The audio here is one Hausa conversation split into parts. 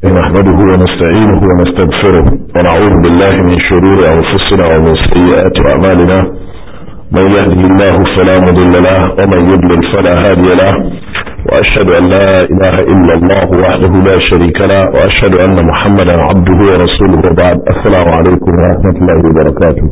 نحمده ونستعينه ونستغفره ونعوذ بالله من شرور أنفسنا ومن سيئات أعمالنا من يهده الله فلا مضل له ومن يضلل فلا هادي له وأشهد أن لا إله إلا الله وحده لا شريك له وأشهد أن محمدا عبده ورسوله وبعد السلام عليكم ورحمة الله وبركاته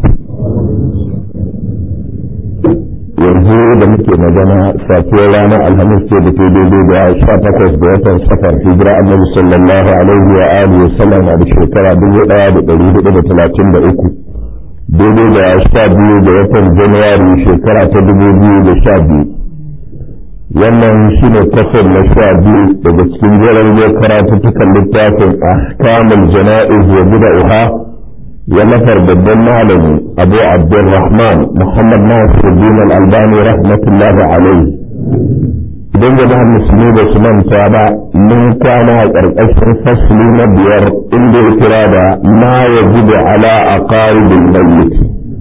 yanzu da muke magana safiyar ranar alhamis ce da ke daidai da sha takwas da watan safar hijira annabi sallallahu alaihi wa alihi wasallam a da shekara dubu daya da dari hudu da talatin da uku daidai da sha biyu da watan januwari shekara ta dubu biyu da sha biyu wannan shine kasar na sha biyu daga cikin jerin karatuttukan littafin ahkamul jana'iz wa bida'uha ونفر babban malami abu abdurrahman muhammad nasiruddin al-albani rahmatullahi alaihi idan jama'ar musulmi da su manta ba mun kwana a ƙarƙashin fasli na biyar inda ya kira da ma ya jibi ala a ƙaribin mayyit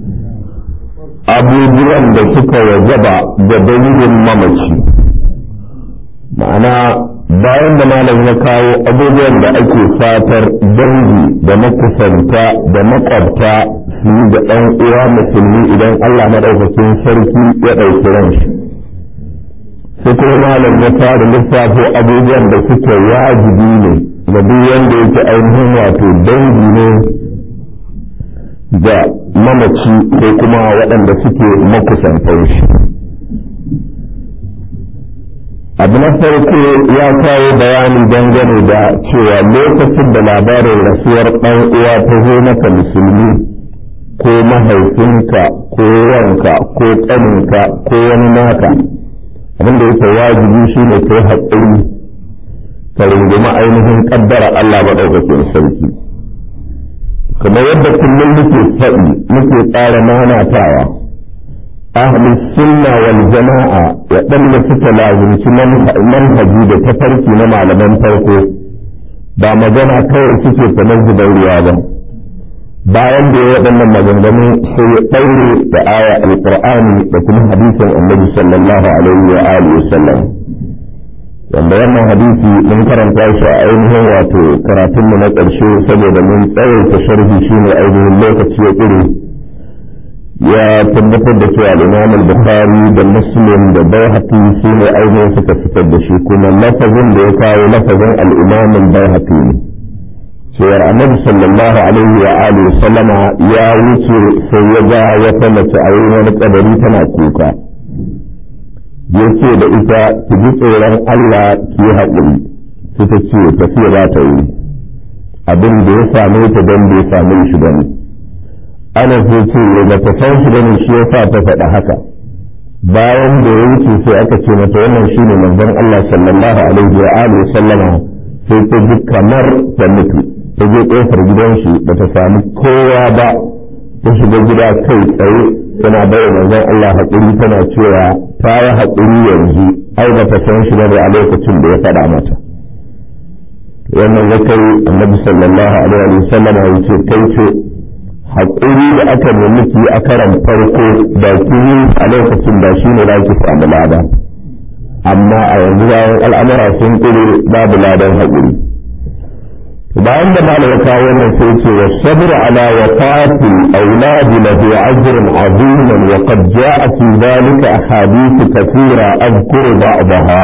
abubuwan da suka wajaba da dangin mamaci ma'ana bayan da malam ya kawo abubuwan da ake fatar dangi da makusanta da makwabta su yi da ɗan uwa musulmi idan Allah maɗaukakin sarki ya ɗauki ranshi sai kuma malam ya fara lissafo abubuwan da suke wajibi ne ga duk wanda yake ainihin wato dangi ne da mamaci ko kuma waɗanda suke makusantan shi abu na farko ya kawo bayani dangane da cewa lokacin da labarin rasuwar ɗan uwa ta zo maka musulmi ko mahaifinka ko wanka ko ƙaninka ko wani naka abinda yake wajibi shi ne kai haƙuri ka rungumi ainihin ƙaddara Allah maɗaukakin sarki kamar yadda kullum muke faɗi muke tsara nanatawa ahli sunna wal jama'a waɗanda suka lazimci manhaji da tafarki na malaman farko ba magana kawai suke kamar zubar ruwa ba bayan da ya waɗannan maganganu sai ya ɗaure da aya alƙur'ani da kuma hadisin annabi sallallahu alaihi wa alihi wa sallam wanda wannan hadisi mun karanta shi a ainihin wato karatunmu na ƙarshe saboda mun tsawaita sharhi shine ainihin lokaci ya ƙure ya tabbatar da cewa al-Imam al-Bukhari da Muslim da Baihaqi su ne ainihin suka fitar da shi kuma lafazin da ya kawo lafazin al-Imam al-Baihaqi ne cewar Annabi sallallahu alaihi wa alihi sallama ya wuce sai ya ga wata mace a wurin wani kadari tana kuka yace da ita ki ji tsoron Allah ki haƙuri sai ta ce tafiya za ta yi abin da ya same ta don bai same shi bane ana sai ce ba ta san shi bane shi yasa ta faɗa haka bayan da ya wuce sai aka ce mata wannan shine manzon Allah sallallahu alaihi wa alihi sallama sai ta ji kamar ta mutu ta je kofar gidan shi ba ta samu kowa ba ta shiga gida kai tsaye tana bayar manzon Allah haƙuri tana cewa ta yi haƙuri yanzu ai ba ta san shi bane a lokacin da ya faɗa mata wannan ya kai annabi sallallahu alaihi wa sallama ya ce kai ce haƙuri da aka nemi ki a karan farko da ki a lokacin da shi ne ki samu lada amma a yanzu bayan al'amura sun ƙure babu ladan haƙuri bayan da malam ya kawo wannan sai ce wa sabr ala wafati auladi lahu ajrun aziman wa qad ja'a fi dhalika ahadith kathira adhkuru ba'daha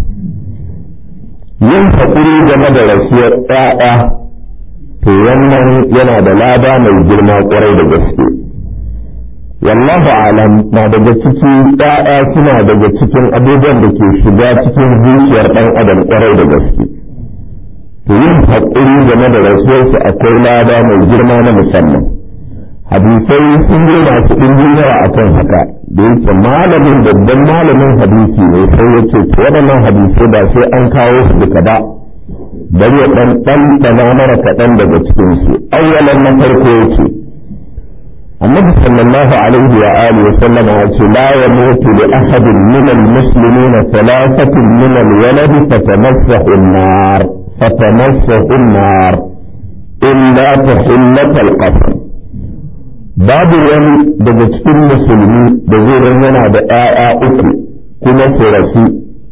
yin haƙuri game da rasuwar ɗaya to wannan yana da lada mai girma kwarai da gaske wallahu alam na daga cikin ɗaya suna daga cikin abubuwan da ke shiga cikin zuciyar ɗan adam kwarai da gaske to yin haƙuri game da rasuwarsu akwai lada mai girma na musamman hadisai sun yi masu ɗimbin yawa a kan haka da yake malamin babban malamin hadisi ne sai ya ce waɗannan hadisai ba sai an kawo su duka ba bari ya ɗan ɗanɗana mara kaɗan daga cikinsu awwalan na farko yake annabi sallallahu alaihi wa alihi wa sallam ya ce la yamutu li ahadin min al-muslimina thalathatin min al-walad fatamassahu an-nar fatamassahu an-nar illa tahillat al-qasr babu wani daga cikin musulmi da zai yana da ‘ya'ya uku kuma su rasu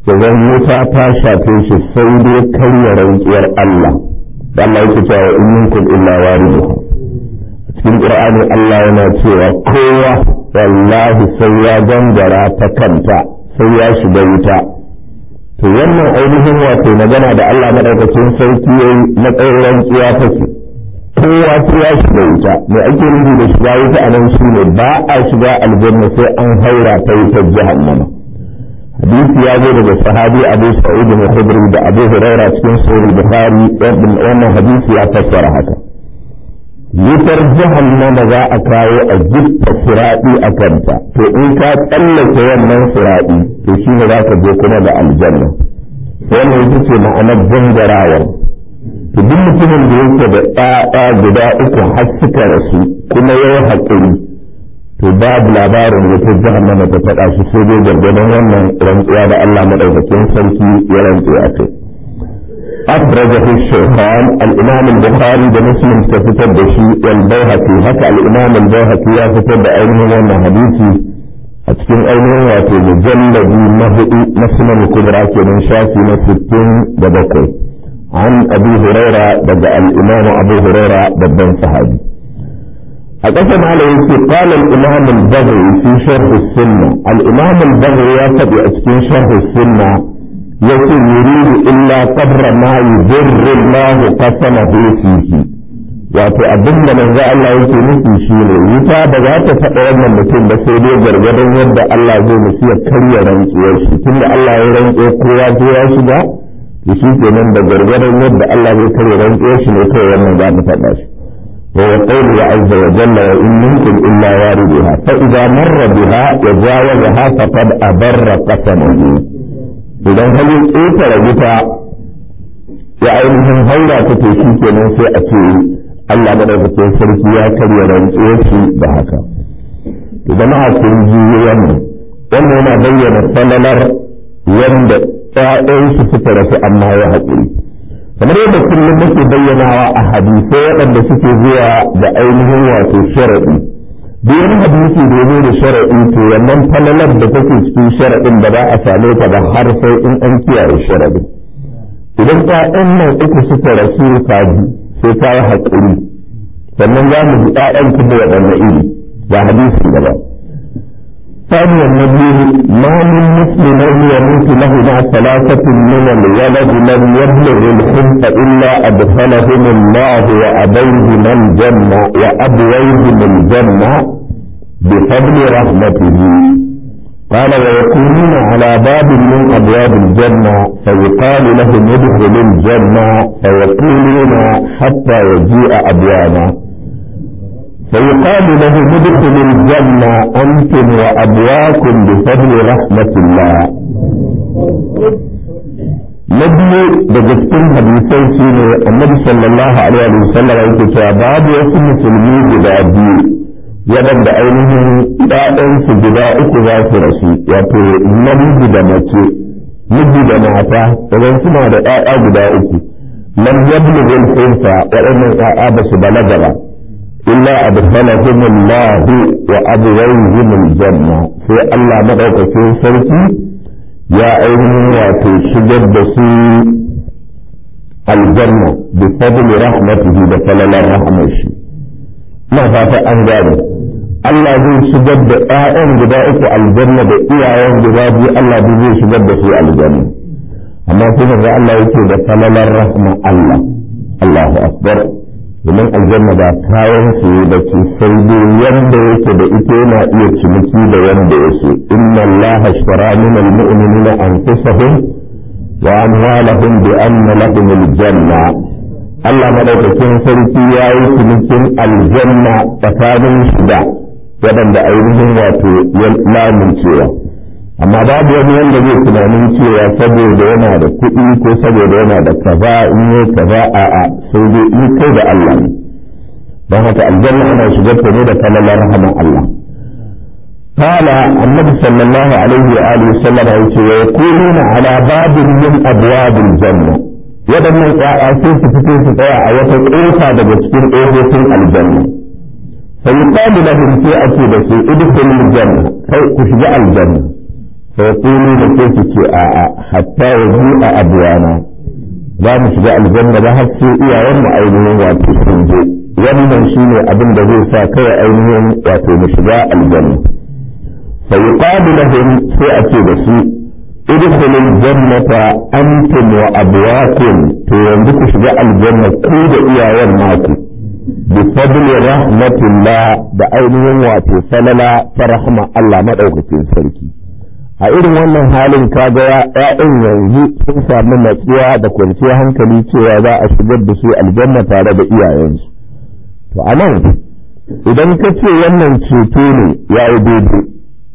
idan wuta ta shafe shi sai dai karya rantsuwar Allah da Allah yake cewa in minkum illa wariduha cikin Qur'ani Allah yana cewa kowa wallahi sai ya gangara ta kanta sai ya shiga wuta to wannan ainihin wato magana da Allah madaukakin sarki yayi na tsayin rantsuwa take kowa sai ya shiga wuta me ake nufi da shiga wuta a nan shine ba a shiga aljanna sai an haura ta wutar jahannama hadisi ya zo daga sahabi Abu Sa'id al-Khudri da Abu Hurairah cikin Sahih Bukhari wannan hadisi ya fassara haka wutar jahannama za a kawo a gifta siraɗi a kanta to in ka tsallake wannan siraɗi to shi ne za ka je kuma da aljanna wannan ita ce ma'anar gangarawar to duk mutumin da yake da ɗaya guda uku har suka rasu kuma ya yi haƙuri to babu labarin wutar jahannama ta faɗa shi sai dai gargadon wannan rantsuwa da Allah maɗaukakin sarki ya rantsu a kai أخرجه الشيخان الإمام البخاري بمسلم كفتب شيء والبيهقي هكا الإمام البيهقي كفتب أينه وانا حديثي أتكين أينه واتي مجلد مهدي مسلم الكبرى كمن شافي نفتين بدكوي عن أبي هريرة بدأ الإمام أبو هريرة بدأ صحابي أقسم عليه قال الإمام البغوي في شرح السنة الإمام البغوي يتبع أتكين شرح السنة yake yuridu illa qabra ma yudurru Allah qasamahu fihi wato abin da manzo Allah yake nufi shine wuta ba za ta taɓa wannan mutum ba sai dai gargadon yadda Allah zai nufi ya karya rantsuwar shi tunda Allah ya rantsuwa kowa sai ya shiga to shi kenan da gargadon yadda Allah zai karya rantsuwar shi ne kawai wannan za ta faɗa shi وهو قوله عز وجل وإن منكم إلا واردها فإذا مر بها وجاوزها فقد أبر قسمه idan halin ƙetare wuta ya ainihin haura ta to shi kenan sai a ce Allah madaukakin sarki ya karya rantsuwar shi da haka to jama'a sun ji wannan wannan yana bayyana falalar wanda ƴaƴansu suka rasu amma ya haƙuri kamar yadda kullum muke bayyanawa a hadisai waɗanda suke zuwa da ainihin wato sharaɗi duk wani hadisi da ya da sharaɗi to wannan falalar da take cikin sharaɗin da ba a same ta ba har sai in an kiyaye sharaɗi idan ƴaƴan nan uku suka rasu kaji sai ta yi haƙuri sannan za mu ji ƴaƴan kuma waɗanne iri ga hadisi gaba ثانيا النبي ما من مسلم يموت له مع ثلاثة من الولد لم يبلغ الخلف إلا أدخلهم الله وأبيهم الجنة وأبويهم الجنة بفضل رحمته قال ويكونون على باب من أبواب الجنة فيقال لهم ادخلوا الجنة فيقولون حتى يجيء أبوانا فيقال له ادخل الجنة أنتم وأبواكم بفضل رحمة الله نبي بجتكم حديثي سيني النبي صلى الله عليه وسلم يقول باب يسم مسلمي جدا بي yadan da ainihin ɗaɗansu guda uku za su rasu wato namiji da mace miji da mata idan suna da ɗaya guda uku lam yablughu al-unsa waɗannan ƴaƴa ba su balaga ba إلا أدخلهم الله وأبويهم الجنة في الله مدعوك سركي يا أيها واتو شجد بسي الجنة بفضل رحمته بفضل رحمه ما فات أنجاني Allah zai shigar da ‘ya'yan guda uku aljanna da iyayen guda biyu Allah zai shigar da su aljanna amma sai ga Allah yake da falalar rahma Allah Allahu akbar domin aljanna ba kayan su da ke sai dai yanda yake da ita yana iya ciniki da yanda ya so inna allaha ashtara min almu'minina anfusahum wa amwalahum bi anna lahum aljanna Allah madaukakin sarki ya yi cinikin aljanna tsakanin shida waɗanda ainihin wato ya lamuncewa amma babu wani wanda zai tunanin cewa saboda yana da kuɗi ko saboda yana da kaza in yi kaza a a sai dai in kai da Allah ne don haka aljanna ana shigar ta ne da kalalar rahama Allah قال النبي صلى الله عليه وآله وسلم ويقولون على باب من أبواب الجنة waɗannan ƙwa'a sai su fito su tsaya a wata ƙofa daga cikin ƙofofin aljanna fa yuqalu lahum sai a ce da su idkhulul janna kai ku shiga aljanna sai kulu da sai su ce a'a hatta yanzu a abuwana za mu shiga aljanna ba har sai iyayen mu ainihin wato sun je wannan shine abin da zai sa kawai ainihin wato mu shiga aljanna fa yuqalu lahum sai a ce da su idkhulul jannata antum wa abwakum to yanzu ku shiga aljanna ku da iyayen naku bi fadli rahmatillah da ainihin wato falala ta rahma Allah madaukakin sarki a irin wannan halin kaga ya'yan yanzu sun samu natsuwa da kwanciyar hankali cewa za a shigar da su aljanna tare da iyayensu to a nan idan ka ce wannan ceto ne ya yi daidai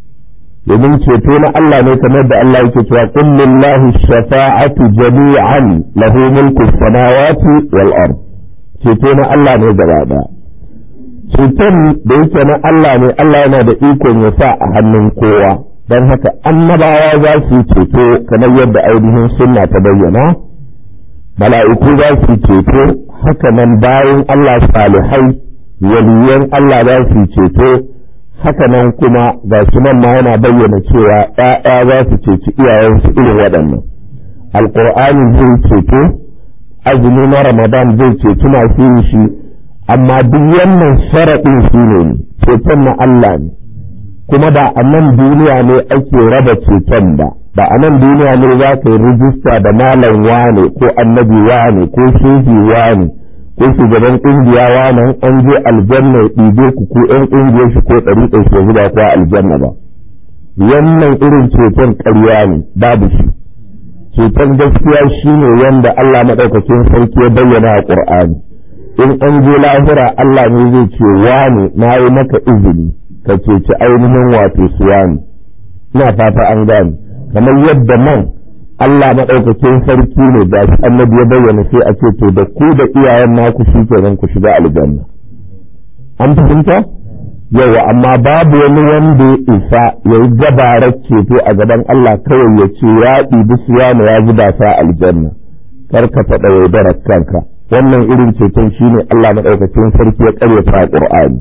domin ceto na Allah ne kamar da Allah yake cewa qul lillahi shafa'atu jami'an lahu mulku samawati wal ard ceto na Allah ne gaba daya ceton da yake na Allah ne Allah yana da ikon ya sa a hannun kowa don haka annabawa za su yi ceto kamar yadda ainihin sunna ta bayyana mala'iku za su yi ceto haka nan bayan Allah salihai waliyan Allah za su yi ceto haka nan kuma ga shi nan ma yana bayyana cewa ‘ya'ya za su ceci iyayensu irin waɗannan alƙur'ani zai ceto azumi na ramadan zai ceci masu yin shi amma duk wannan sharaɗin shi ne ceton na Allah ne kuma da a nan duniya ne ake raba ceton ba ba a nan duniya ne za ka yi rijista da malam wane ko annabi wane ko shehi wane ko shugaban kungiya wane an je aljanna ya ɗibe ku ko ƴan ƙungiyar shi ko ɗari ɗai shi zuba ko aljanna ba wannan irin ceton ƙarya ne babu shi ceton gaskiya shine wanda Allah maɗaukakin sarki ya bayyana a ƙur'ani in an je lahira Allah ne zai ce wane na yi maka izini ka ceci ainihin wato suwani ina fata an gane kamar yadda nan Allah maɗaukakin sarki ne da shi annabi ya bayyana sai a ce to da ku da iyayen naku shi kenan ku shiga aljanna an fahimta yawa amma babu wani wanda ya isa ya yi gabarar ceto a gaban Allah kawai ya ce ya ɗibi suwani ya zuba sa aljanna kar ka taɓa yaudarar kanka wannan irin ceton shine Allah maɗaukakin sarki ya ƙaryata a ƙur'ani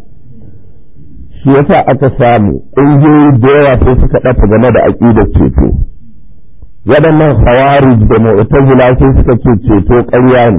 shi yasa aka samu ƙungiyoyi da yawa sai suka ɗafa game da aƙidar ceto waɗannan hawarij da mu'tazila sai suka ce ceto ƙarya ne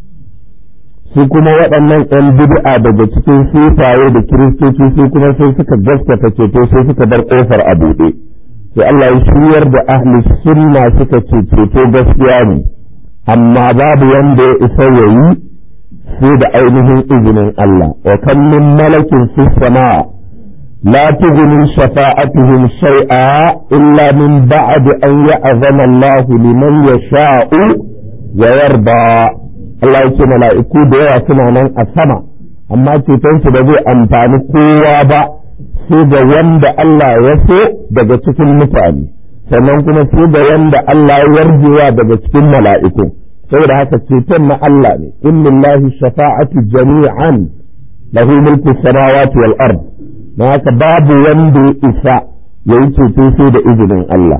su kuma waɗannan ‘yan bid'a daga cikin sufaye da kiristoci su kuma sai suka gaskata ceto sai suka bar ƙofar a buɗe sai Allah ya shiryar da ahli sunna suka ce ceto gaskiya ne amma babu wanda ya isa ya yi sai da ainihin izinin Allah wa kan min malakin fi sama لا تغني شفاعتهم شيئا إلا من بعد أن يأذن الله لمن يشاء ويرضى Allah yake mala'iku da yawa suna nan a sama amma cetonsu ba zai amfani kowa ba sai ga wanda Allah ya so daga cikin mutane sannan kuma sai ga wanda Allah ya yarjewa daga cikin mala'iku saboda haka ceton na Allah ne in lillahi shafa'atu jami'an lahu mulku samawati wal ard na haka babu wanda ya isa ya yi ceto sai da izinin Allah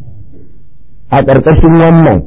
a ƙarƙashin wannan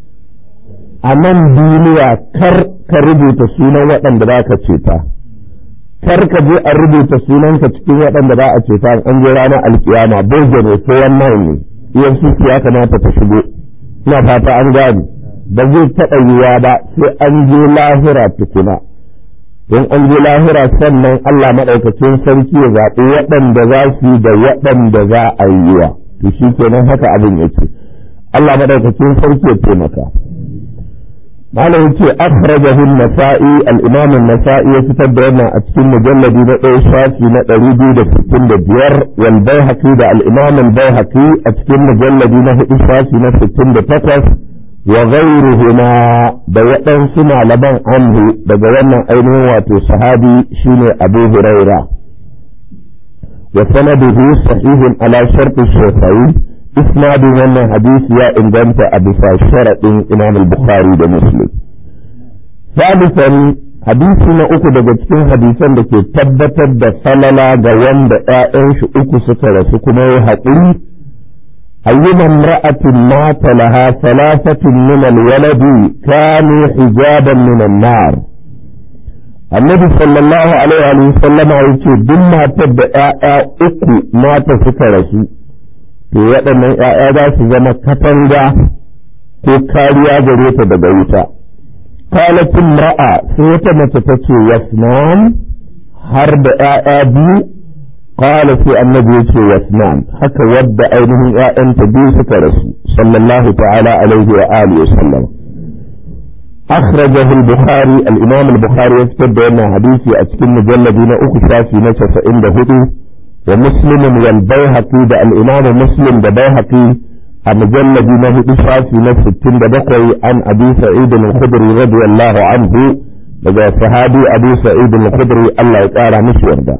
a nan duniya kar ka rubuta sunan waɗanda za ka ceta kar ka je a rubuta sunanka cikin waɗanda za a ceta an je ranar alkiyama boge ne ko wannan ne iyan suki ya kamata ta shigo ina fata an gane ba zai taɓa yiwa ba sai an je lahira tukuna in an je lahira sannan Allah maɗaukacin sarki ya zaɓi waɗanda za su yi da waɗanda za a yi wa to shi kenan haka abin yake Allah maɗaukacin sarki ya taimaka malam yace akhrajahu an-nasa'i al-imam an-nasa'i ya fitar da wannan a cikin mujalladi na ɗaya shafi na ɗari biyu da sittin da biyar wal baihaqi da al-imam al-baihaqi a cikin mujalladi na hudu shafi na sittin da takwas wa ghayruhuma da waɗansu malaman anhu daga wannan ainihin wato sahabi shine Abu Huraira wa sanaduhu sahihun ala shartu shafi'i isnadin wannan hadisi ya inganta a bisa sharaɗin Imam al-Bukhari da Muslim salisan hadisi na uku daga cikin hadisan da ke tabbatar da falala ga wanda ‘ya'yan shi uku suka rasu kuma ya haƙuri أيما امرأة مات لها ثلاثة من الولد كانوا حجابا من النار النبي صلى الله عليه وسلم يقول دم ما تبقى أكو مات سكرسي to waɗannan ‘ya'ya za su zama katanga ko kariya gare ta daga wuta kalatin ra'a sai wata mace ta ce yasnan har da ‘ya'ya biyu قال في النبي يسنان حتى ود أينهم أنت بي رسول صلى الله تعالى عليه وآله وسلم أخرجه البخاري الإمام البخاري يكتب بأن حديثي أتكن مجلدين أكشا في نشف عند هدو ومسلم والبيهقي ده الإمام مسلم ده بيهقي المجلدين هدو في نشف التن بقوي عن أبي سعيد الخدري رضي الله عنه لذا صحابي أبي سعيد الخدري الله تعالى مشور ده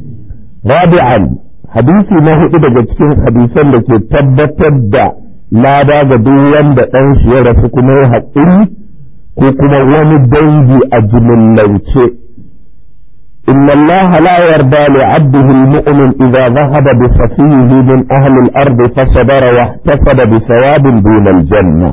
رابعا hadisi na hudu daga cikin hadisan da ke tabbatar da lada ga duk wanda ɗan shi ya rasu kuma ya haƙuri ko kuma wani dangi a jimillance إن الله لا يرضى لعبده المؤمن إذا ذهب بصفيه من أهل الأرض فصبر واحتسب بثواب دون الجنة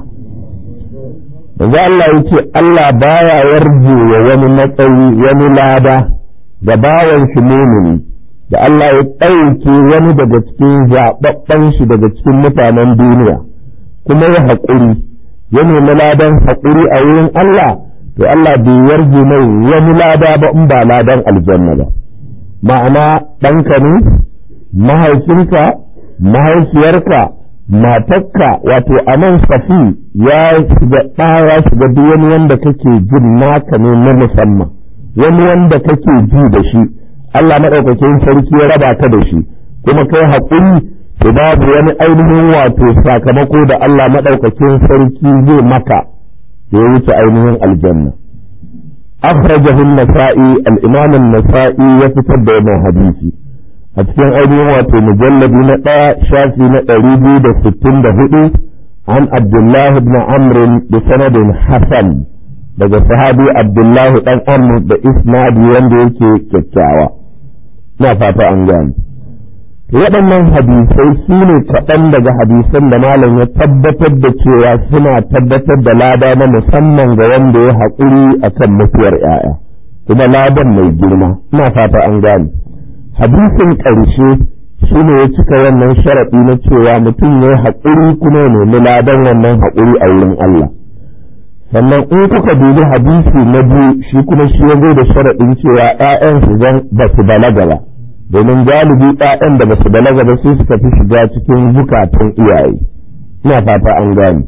إذا الله يتي الله بايا يرجو ومن نتوي ومن لادا gabawan shi mumini da Allah ya ɗauke wani daga cikin zaɓaɓɓen shi daga cikin mutanen duniya kuma ya haƙuri ya nemi ladan haƙuri a wurin Allah to Allah bai yarje mai wani lada ba in ba ladan aljanna ba ma'ana ɗanka ne mahaifinka mahaifiyarka matakka wato a nan safi ya shiga ɗaya shiga duk wani wanda kake jin naka ne na musamman wani wanda kake ji da shi Allah maɗaukakin sarki ya raba ka da shi kuma kai haƙuri to babu wani ainihin wato sakamako da Allah maɗaukakin sarki zai maka da ya wuce ainihin aljanna akhrajahu an-nasa'i al-imam an-nasa'i ya fitar da wannan hadisi a cikin ainihin wato mujalladi na ɗaya shafi na ɗari biyu da sittin da hudu an abdullahi ibn amr da sanadin hasan daga sahabi abdullahi dan amr da isnadi wanda yake kyakkyawa na fata an gane waɗannan hadisai su ne kaɗan daga hadisan da malam ya tabbatar da cewa suna tabbatar da lada na musamman ga wanda ya haƙuri a kan mutuwar ‘ya'ya kuma ladan mai girma ina fata an gane hadisin ƙarshe shi ne ya cika wannan sharaɗi na cewa mutum ya yi haƙuri kuma ya nemi ladan wannan haƙuri a wurin Allah sannan in kuka dubi hadisi na biyu shi kuma shi ya zo da sharaɗin cewa ‘ya'yan su zan ba su balaga ba domin galibi ‘ya'yan da ba su balaga ba sai suka fi shiga cikin zukatan iyaye ina fata an gane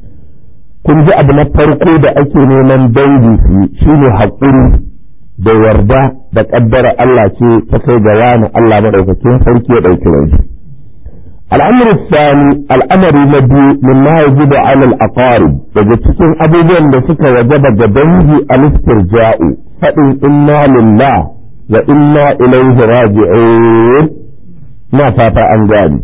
kun ji abu na farko da ake neman dangi su shi ne haƙuri da yarda da ƙaddara Allah ce ta kai ga wani Allah maɗaukakin sarki ya ɗauki rai الأمر الثاني الأمر الذي مما يجب على الأقارب daga cikin abubuwan da suka wajaba ga dangi al-istirja'u faɗin inna lillah wa inna ilaihi raji'un na fata an gani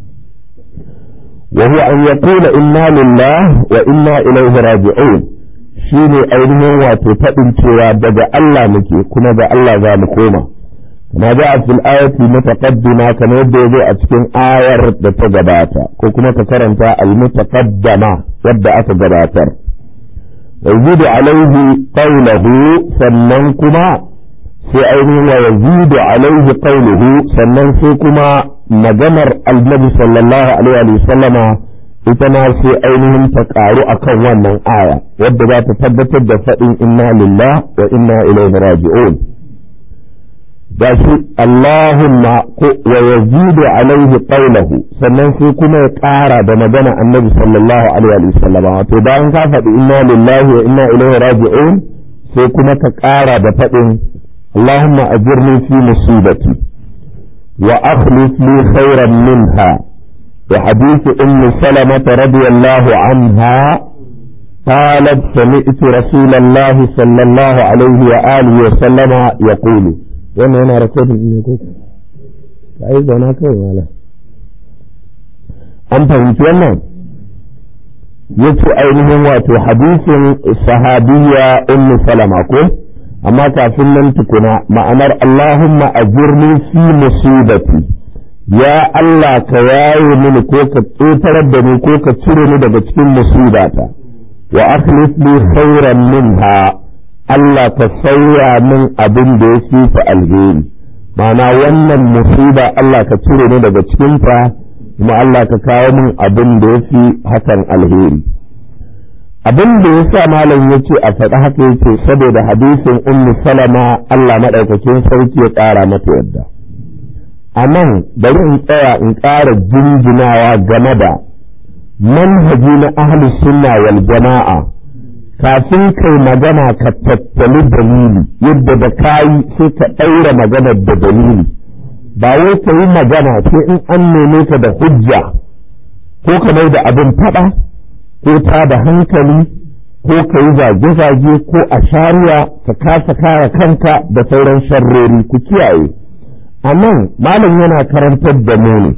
wa huwa an yaqula inna lillah wa inna ilaihi raji'un shine ainihin wato faɗin cewa daga Allah muke kuma ga Allah za mu koma ما جاء في الآية المتقدمة كما يبدو أتكين آية تتجباتا كما تكرمت المتقدمة يبدأ أتجباتا ويزيد عليه قوله سننكما في أين ويزيد عليه قوله سننسكما مجمر النبي صلى الله عليه وسلم ita sai ainihin ta ƙaru a kan wannan aya wadda za ta tabbatar da faɗin inna lillah wa inna ilaihi raji'un da shi Allahumma wa yazidu alaihi qawluhu sannan sai kuma ya ƙara da magana annabi sallallahu alaihi wa sallam wato bayan ka faɗi inna lillahi wa inna ilaihi raji'un sai kuma ka ƙara da faɗin Allahumma ajirni fi musibati wa akhlif li khairan minha wa hadith ummu salamah radiyallahu anha قالت سمعت رسول الله صلى الله عليه وآله وسلم يقول wannan yana rakodin ne ko ka yi zauna kawai mala an fahimci wannan ya ce ainihin wato hadisin sahabiya ummu salama ko amma kafin nan tukuna ma'anar Allahumma ajirni fi musibati ya Allah ka yaye mini ko ka tsotarar da ni ko ka cire ni daga cikin musibata wa akhlif li khairan minha Allah ka sauya min abin da ya fi fa alheri mana wannan musiba Allah ka cire ni daga cikinta kuma Allah ka kawo min abin da ya fi hakan alheri abin da ya sa malam ya ce a faɗi haka ya ce saboda hadisin ummu salama Allah maɗaukakin sarki ya ƙara mata yadda a nan bari in tsaya in ƙara jinjinawa game da manhaji na ahli sunna wal jama'a kafin kai magana ka tattali dalili yadda da kayi sai ka ɗaura maganar da dalili ba wai ka yi magana sai in an neme ka da hujja ko ka mai da abin faɗa ko ta da hankali ko ka yi zage-zage ko a shari'a ka kasa kare kanka da sauran sharrori ku kiyaye a nan malam yana karantar da mu ne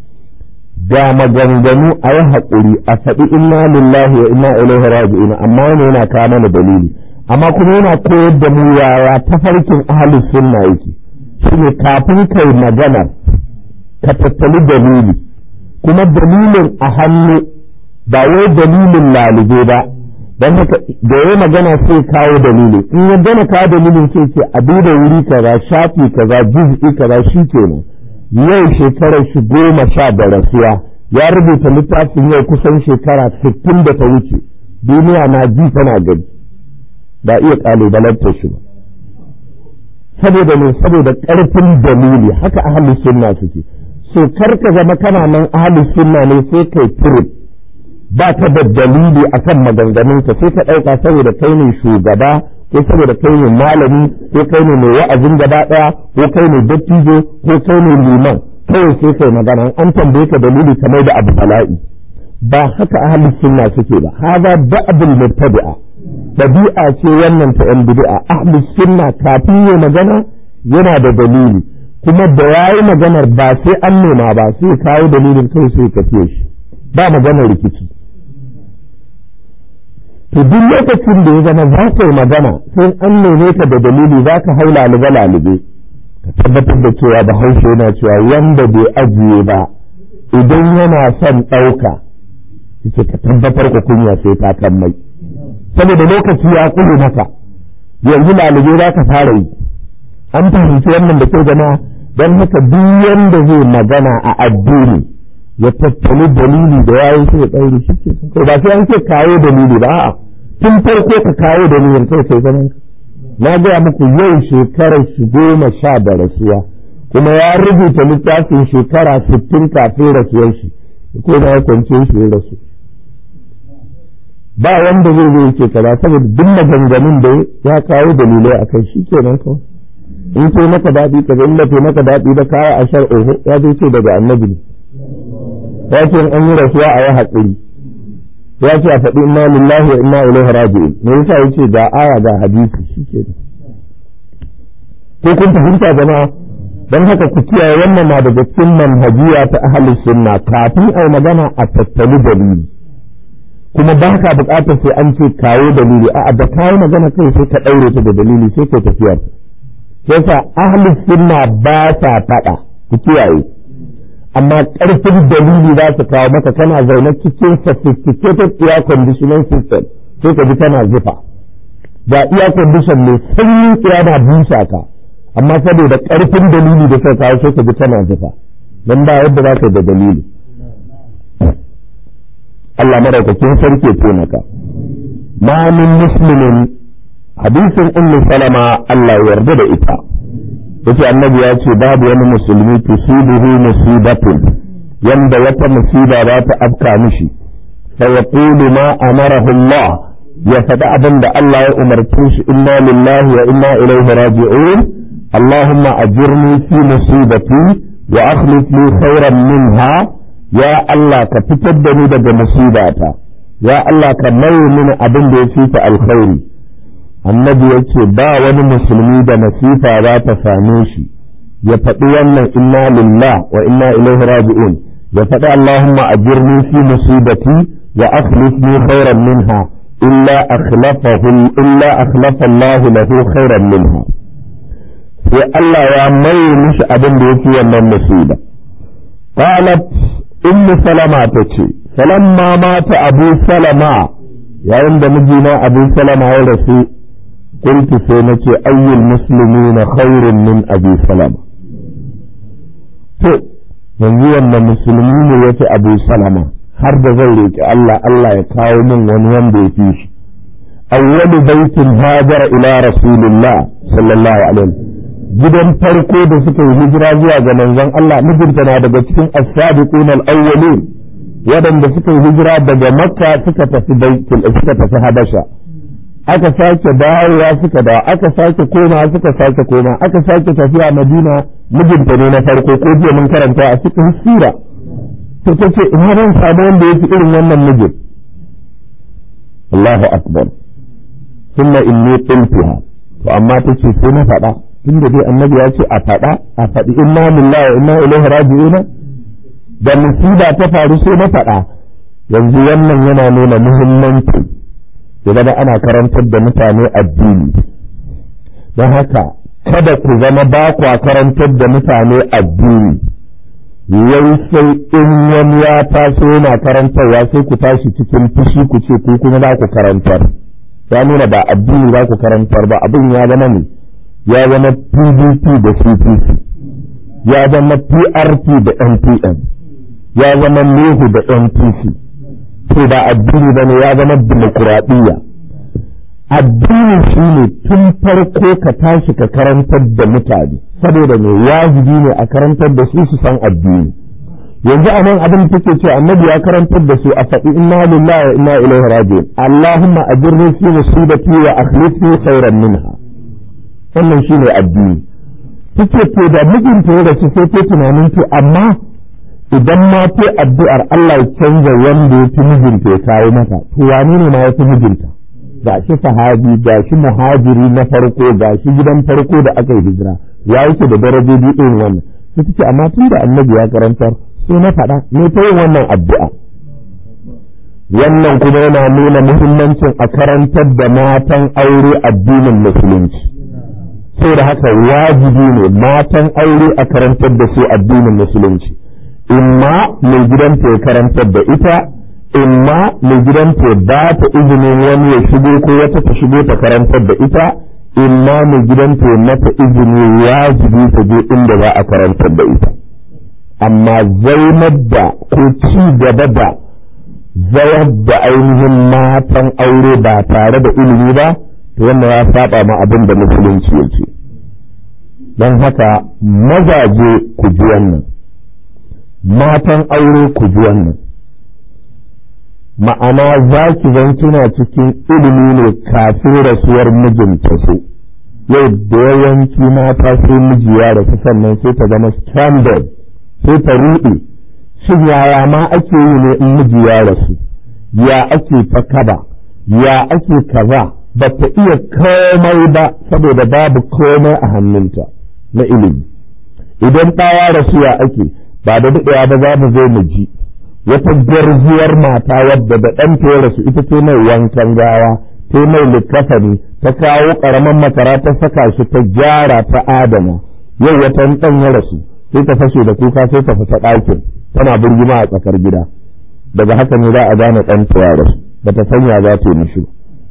ga maganganu a yi haƙuri a faɗi inna lillahi wa inna ilaihi raji'un amma wani yana kawo mana dalili amma kuma yana koyar da mu yaya tafarkin ahlus sunna yake shine kafin kai magana ka tattali dalili kuma dalilin a hannu ba wai dalilin lalube ba don haka da ya magana sai kawo dalili in ya gana kawo dalilin sai ce a duba wuri kaza shafi kaza juz'i kaza shi kenan yau shekarar shi goma sha da rasuwa ya rubuta littafin yau kusan shekara sittin da ta wuce duniya na ji tana gani ba iya ƙalubalantar shi ba saboda ne saboda ƙarfin dalili haka ahalus sunna suke so kar ka zama kana nan ahalus sunna ne sai kai turib ba ka da dalili akan maganganunka sai ka ɗauka saboda kai ne shugaba ko saboda kai ne malami ko kai ne mai wa'azin gaba ɗaya ko kai ne dattijo ko kai ne liman kawai sai kai magana an tambaye ka dalili kamar da abu bala'i ba haka ahalus sunna suke ba haza da'abul mubtadi'a dabi'a ce wannan ta yan bid'a ahlus sunna kafin ya magana yana da dalili kuma da yayi maganar ba sai an nema ba sai kawo dalilin kai sai ka fiye shi ba maganar rikici to duk lokacin da ya zama za ka yi magana sai an neme ka da dalili za ka hau lalube lalube ka tabbatar da cewa bahaushe yana cewa wanda bai ajiye ba idan yana son ɗauka yake ka tabbatar ku kunya sai ta kan mai saboda lokaci ya kule maka yanzu lalube za ka fara yi an fahimci wannan da kyau jama'a don haka duk wanda zai magana a addini ya tattali dalili da yayin sai ya ɗaure shi ke ba sai an ce kawo dalili ba a'a tun farko ka kawo dalilin kai sai zaman na gaya muku yau shekarar shi goma sha da rasuwa kuma ya rubuta littafin shekara sittin kafin rasuwar shi ko na ya kwance shi ya rasu ba wanda zai zo yake kaza saboda duk maganganun da ya kawo dalilai a kai shi kenan kawai in ce maka daɗi ka ga illa maka daɗi da kawo a shar oho ya zai ce daga annabi ne ya ce an yi rasuwa a yi haƙuri ya ce a faɗi inna lillahi wa inna ilaihi raji'un me yasa yace ga aya ga hadisi shi kenan ko kun fahimta jama'a don haka ku kiyaye wannan na daga cikin manhajiya ta ahlus sunna kafin ai magana a tattali dalili kuma ba ka bukatar sai an ce kawo dalili a da kawo magana kai sai ka ɗaure ta da dalili sai ka tafiyar yasa ahlus sunna ba ta faɗa ku kiyaye amma ƙarfin dalili za su kawo maka kana zaune cikin sophisticated air conditioning system sai ka ji tana zufa ga air condition mai sanyin tsaya na busa ka amma saboda ƙarfin dalili da suka kawo sai ka ji tana zufa don ba yadda za ka da dalili Allah maraukakin sarki ya taimaka ma min muslimin hadisin ummu salama Allah ya yarda da ita yace annabi ya ce babu wani musulmi tusibuhu musibatun yanda wata musiba za ta afka mishi fa yaqulu ma amarahu Allah ya faɗi abin da Allah ya umarce shi inna lillahi wa inna ilaihi raji'un اللهم أجرني في مصيبتي وأخلف لي خيرا منها يا الله كتبدني دج مصيبتا يا الله كمي من أبن دي فيك الخير النبي يقول با وني مسلمي دا نصيفة لا تفانيشي يفتوانا إنا لله وإنا إليه راجعون يفتى اللهم أجرني في مصيبتي وأخلف لي خيرا منها إلا أخلفه إلا أخلف الله له خيرا منها sai Allah ya mai mishi abin da yake wannan musiba qalat ummu salama ta ce falamma mata abu salama yayin da mijina abu salama ya rasu kuntu sai na ce ayyul muslimina khairun min abi salama to yanzu wanda musulmi ne ya fi abu salama har da zai roƙi Allah Allah ya kawo min wani wanda ya fi shi awwalu baitin hajara ila rasulillah sallallahu alaihi gidan farko da suka yi hijira zuwa ga manzon Allah mijinta na daga cikin as-sabiqun al-awwalin waɗanda suka yi hijira daga makka suka tafi baitul suka tafi habasha aka sake dawowa suka dawo aka sake koma suka sake koma aka sake tafiya madina mijinta ne na farko ko jiya mun karanta a cikin sira to ta ce ina zan samu wanda ya fi irin wannan mijin Allahu akbar thumma inni qultuha to amma ta ce sai na faɗa tunda dai annabi ya ce a faɗa a faɗi inna lillahi wa inna ilaihi raji'un da musiba ta faru sai na faɗa yanzu wannan yana nuna muhimmanci ya zama ana karantar da mutane addini don haka kada ku zama ba kwa karantar da mutane addini yau sai in wani ya taso yana karantarwa sai ku tashi cikin fushi ku ce ku kuma za ku karantar ya nuna ba addini za ku karantar ba abin ya zama ne ya zama pdp da cpc ya zama prp da npm ya zama nehu da npc to ba addini ba ne ya zama dimokuraɗiyya addini shi ne tun farko ka tashi ka karantar da mutane saboda ne wajibi ne a karantar da su su san addini yanzu a nan abin da take ce annabi ya karantar da su a faɗi inna lillahi wa inna ilaihi raji'un allahumma ajirni fi musibati wa akhlifni khairan minha wannan shine addini take to da mijinta ya rasu sai ta tunanin to amma idan ma ta addu'ar Allah ya canza wanda ya fi mijinta ya kawo mata to wane ne ma ya fi mijinta ga shi sahabi ga shi muhajiri na farko ga shi gidan farko da aka yi hijira ya yake da darajoji irin wannan sai take amma tun da annabi ya karantar sai na faɗa ne ta yin wannan addu'a wannan kuma yana nuna muhimmancin a karantar da matan aure addinin musulunci da haka wajibi ne matan aure a karantar da su addinin musulunci imma mai gidanta ya karantar da ita imma mai gidanta ya ba ta izinin wani ya shigo ko wata ta shigo ta karantar da ita imma mai gidanta ya mata izini wajibi ta je inda za a karantar da ita amma zaunar da ko ci gaba da zayar da ainihin matan aure ba tare da ilimi ba to wannan ya saba ma abin da musulunci yake don haka mazaje ku ji wannan matan aure ku ji wannan ma'ana za ki zan kina cikin ilimi ne kafin rasuwar mijinta su yau da yawanci mata sai miji ya rasu sannan sai ta zama standard sai ta ruɗe shin yaya ma ake yi ne in miji ya rasu ya ake ta kaba ya ake kaza ba ta iya komai ba saboda babu komai a hannunta na ilimi idan ɗawa rasu ya ake ba da daɗewa ba za mu zo mu ji wata gwarzuwar mata wadda da ɗanta ya rasu ita ce mai wankan gawa ta mai likkafani ta kawo ƙaramin makara ta saka shi ta gyara ta adana yau wata ɗan ya rasu sai ta fashe da kuka sai ta fita ɗakin tana birgima a tsakar gida daga haka ne za a gane ɗanta ya rasu ba ta sanya za ta yi mishi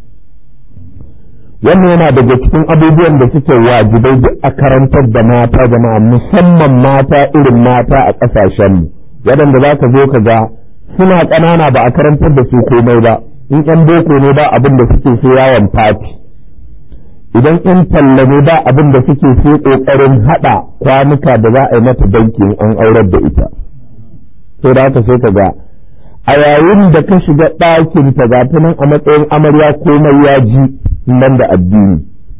wannan yana daga cikin abubuwan da suke wajibai duk a karantar da mata jama'a musamman mata irin mata a ƙasashenmu waɗanda za ka zo ka ga suna ƙanana ba a karantar da su komai ba in ƴan boko ne ba abin da suke so yawon fati idan ƴan talla ne ba abin da suke so ƙoƙarin haɗa kwanuka da za a yi mata bankin an aurar da ita sai da haka sai ka ga a yayin da ka shiga ɗakin ta ga ta nan a matsayin amarya komai ya ji nan da addini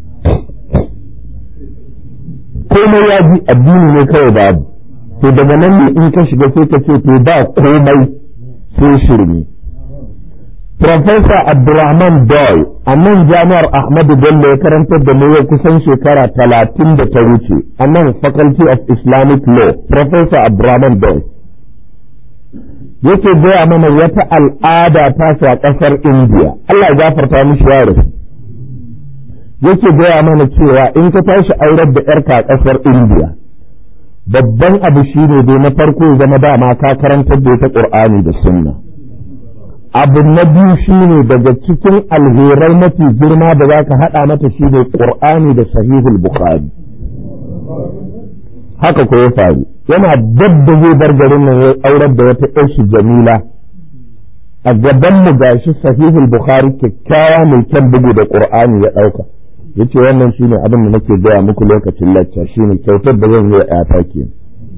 komai ya ji addini ne kawai babu to daga nan ne in ka shiga sai ka ce to ba komai sai shirme Profesa Abdulrahman Doy a nan jami'ar Ahmadu Bello ya karantar da yau kusan shekara talatin da ta wuce a nan Faculty of Islamic Law Profesa Abdulrahman Doy yake gaya mana wata al'ada ta a ƙasar India Allah ya gafarta mishi yaro yake gaya mana cewa in ka tashi aurar da ‘yarka a ƙasar India babban abu shi ne dai na farko ya zama dama ka karantar da ita ƙur'ani da sunna abu na biyu shi ne daga cikin alherai mafi girma da za ka haɗa mata shi ne ƙur'ani da sahihul bukhari haka ko ya faru yana dabda zai bar garin nan ya aurar da wata ƴar shi jamila a gaban mu gashi sahihul bukhari kyakkyawa mai kyan bugu da qur'ani ya dauka yace wannan shine abin da nake gaya muku lokacin lacca shine kyautar da zan yi wa ƴata kenan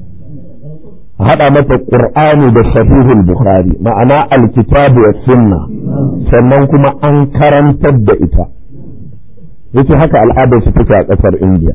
a haɗa mata qur'ani da sahihul bukhari ma'ana alkitabu wa sunna sannan kuma an karantar da ita yace haka al'adar su take a ƙasar indiya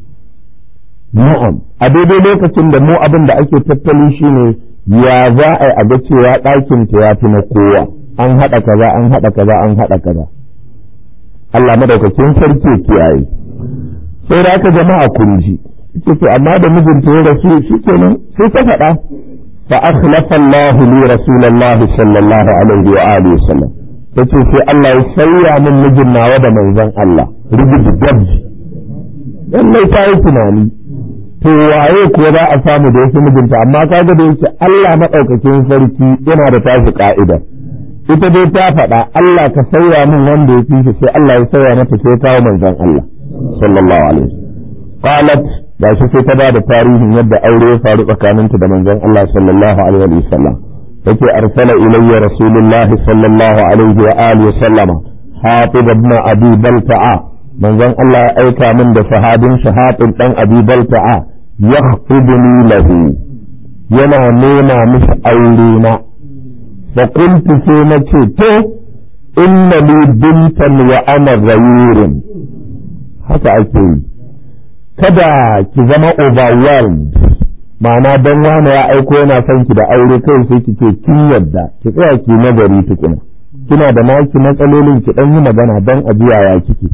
na'am a daidai lokacin da mu abin da ake tattali shine ya za a yi a ga cewa ɗakin ta ya fi na kowa an haɗa kaza an haɗa kaza an haɗa kaza Allah madaukakin sarki kiyaye sai da aka jama'a kun ji ce to amma da mijinta ya rasu shikenan sai ta faɗa fa akhlafa Allah li rasulillahi sallallahu alaihi wa alihi wasallam tace sai Allah ya sauya min mijin nawa da manzon Allah rubutu dabji lallai ta yi tunani to waye ko za a samu da yake mijinta amma kaga da yake Allah madaukakin sarki yana da tashi ka'ida ita dai ta faɗa Allah ka sauya min wanda ya fi sai Allah ya sauya mata sai kawo manzon Allah sallallahu alaihi qalat da shi sai ta ba da tarihin yadda aure ya faru tsakaninta da manzon Allah sallallahu alaihi wasallam yake arsala ilayya rasulullahi sallallahu alaihi wa alihi wasallama hatib ibn abi balta'a manzon Allah ya aika min da sahabin shahatin dan abi balta'a yakhuduni lahu yana nema mishi aure na fa qultu sai na ce to inna li bintan wa ana ghayurun haka ake yi kada ki zama overwhelmed ma'ana dan wani ya aiko yana son ki da aure kai sai ki ce kin yadda ki tsaya ki nazari tukuna kina da naki matsalolin ki dan yi magana dan ajiya ya kike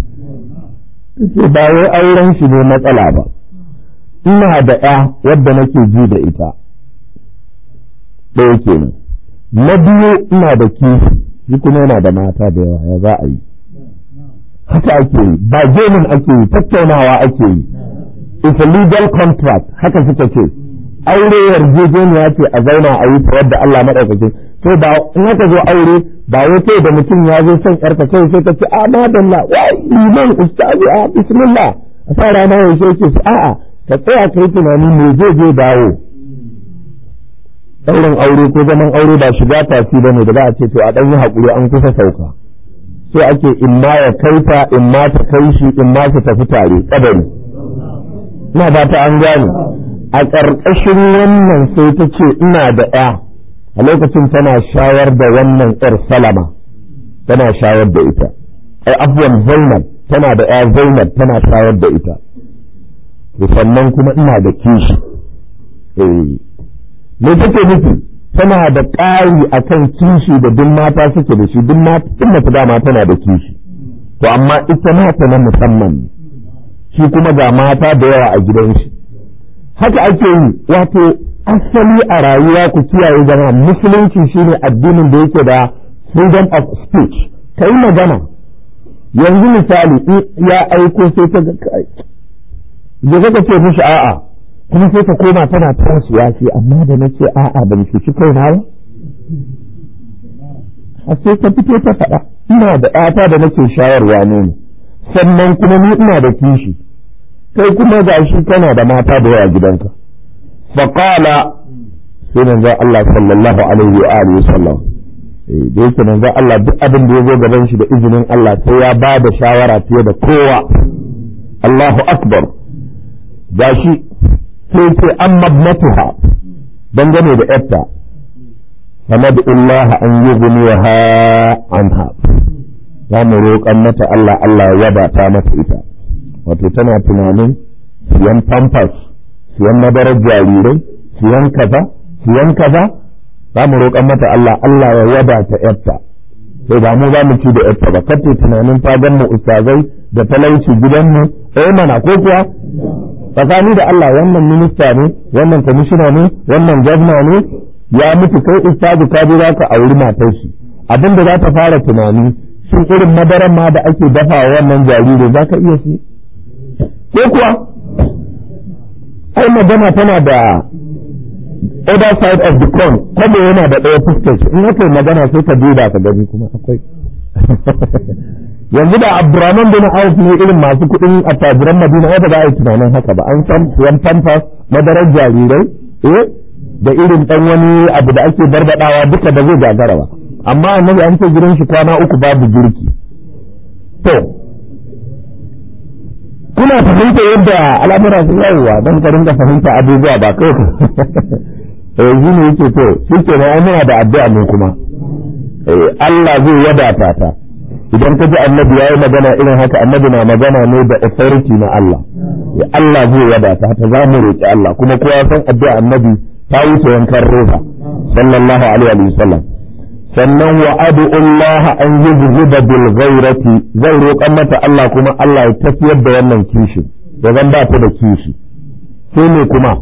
ce ba wai auren shi ne matsala ba ina da ya wadda nake ji da ita ɗaya kenan na biyu ina da kishi shi kuma yana da mata da yawa ya za a yi haka ake yi ba gemin ake yi tattaunawa ake yi it's a legal contract haka suka ce aure yarjejeniya ce a zauna a yi ta wadda Allah maɗaukakin to ba in aka zo aure ba wai kai da mutum ya zo son yarka kai sai ka ce a madalla wai liman ustazi a bismillah a sa rana ya ce ce a'a ka tsaya kai tunani me zai je dawo ɗaurin aure ko zaman aure ba shiga tafi ba ne da za a ce to a ɗan yi haƙuri an kusa sauka sai ake in ma ya kaita in ma ta kai shi in ma su tafi tare kadari ina ba ta an gane a ƙarƙashin wannan sai ta ce ina da ɗaya a lokacin tana shayar da wannan ƴar salama tana shayar da ita ai abuwan zainab tana da ɗaya zainab tana shayar da ita sannan kuma ina da kishi eh me take nufi tana da ƙari akan kishi da duk mata suke da shi duk mata dama tana da kishi to amma ita mata na musamman shi kuma ga mata da yawa a gidan shi haka ake yi wato asali a rayuwa ku kiyaye zama musulunci shine addinin da yake da freedom of speech ka yi magana yanzu misali ya aiko sai ta ga kai da ka ce mishi a'a kuma sai ta koma tana tasowa ce amma da na ce a'a ban cuci kai na ba a sai ta fito ta faɗa ina da ƴata da nake shayarwa ne sannan kuma ni ina da kishi kai kuma ga shi kana da mata da yawa gidanka faqala sai manzo Allah sallallahu alaihi wa alihi sallam eh da yake manzo Allah duk abin da ya zo gaban shi da izinin Allah sai ya ba da shawara fiye da kowa Allahu akbar gashi sai ce an mabnatuha dangane da yarta فندعو الله أن يغنيها عنها za mu roƙan mata Allah Allah ya wadata mata ita wato tana tunanin siyan pampers siyan madarar jarirai siyan kaza siyan kaza za mu roƙan mata Allah Allah ya wadata yarta sai ba mu za mu ci da yarta ba kace tunanin ta gan mu ustazai da talauci gidanmu eh mana ko kuwa tsakani da Allah wannan minista ne wannan kwamishina ne wannan gwamna ne ya mutu kai ustazu ka je zaka auri matar shi abin da za ta fara tunani shin irin madaran ma da ake dafa wannan jariri za ka iya shi ko kuwa ai magana tana da other side of the coin kuma yana da ɗaya fuskar shi in aka yi magana sai ka duba ka gani kuma akwai yanzu da abdurrahman bin auf ne irin masu kuɗin attajiran madina ai ba za a yi tunanin haka ba an san siyan pampas madarar jarirai eh da irin dan wani abu da ake barbadawa duka da zai gagara ba amma annabi an ce gidan shi kwana uku babu girki to kuna fahimta yadda al'amura su yawwa don ka rinka fahimta abubuwa ba kai ka eh shi ne yake to shi ke na muna da addu'a mu kuma Allah zai wadata ta idan ka ji annabi ya yi magana irin haka annabi na magana ne da authority na Allah ya Allah zai wadata ta za mu roƙi Allah kuma kowa san addu'a annabi ta wuce yankan roba sallallahu alaihi wa sallam sannan wa adu Allah an yuzhiba bil ghairati zai roƙan mata Allah kuma Allah ya tafiyar da wannan kishi ya zan ba ta da kishi sai ne kuma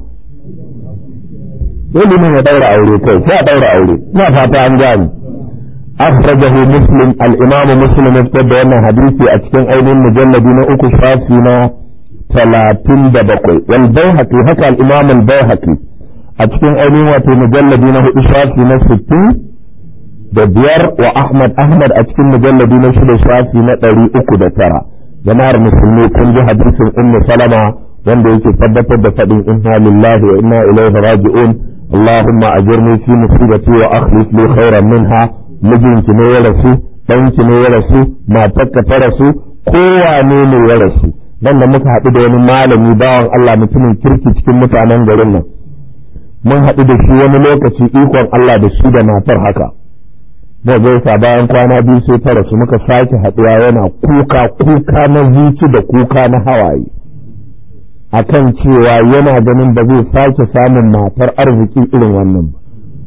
sai liman ya daura aure kai sai a daura aure ina fata an gani أخرجه مسلم الإمام مسلم ابتدى أن حديثي أتكن أين المجلد نأكو شافينا ثلاثين دبقوي والبيهقي هكا الإمام البيهقي أتكن أين واتي مجلد نأكو شافينا ستين دبير وأحمد أحمد أتكن مجلد نأكو شافينا تري أكو دترا جماعة مسلمي كنج حديث أم سلمة wanda yake tabbatar da faɗin inna lillahi wa inna ilaihi raji'un اللهم أجرني في مصيبتي وأخلف لي خيرا منها mijinki ne ya rasu ɗanki ne ya rasu matarka ta rasu kowane ne ya rasu dan da muka haɗu da wani malami bawan Allah mutumin kirki cikin mutanen garin nan mun haɗu da shi wani lokaci ikon Allah da shi da matar haka mu gaisa bayan kwana biyu sai ta rasu muka sake haɗuwa yana kuka kuka na zuci da kuka na hawaye akan cewa yana ganin ba zai sake samun matar arziki irin wannan ba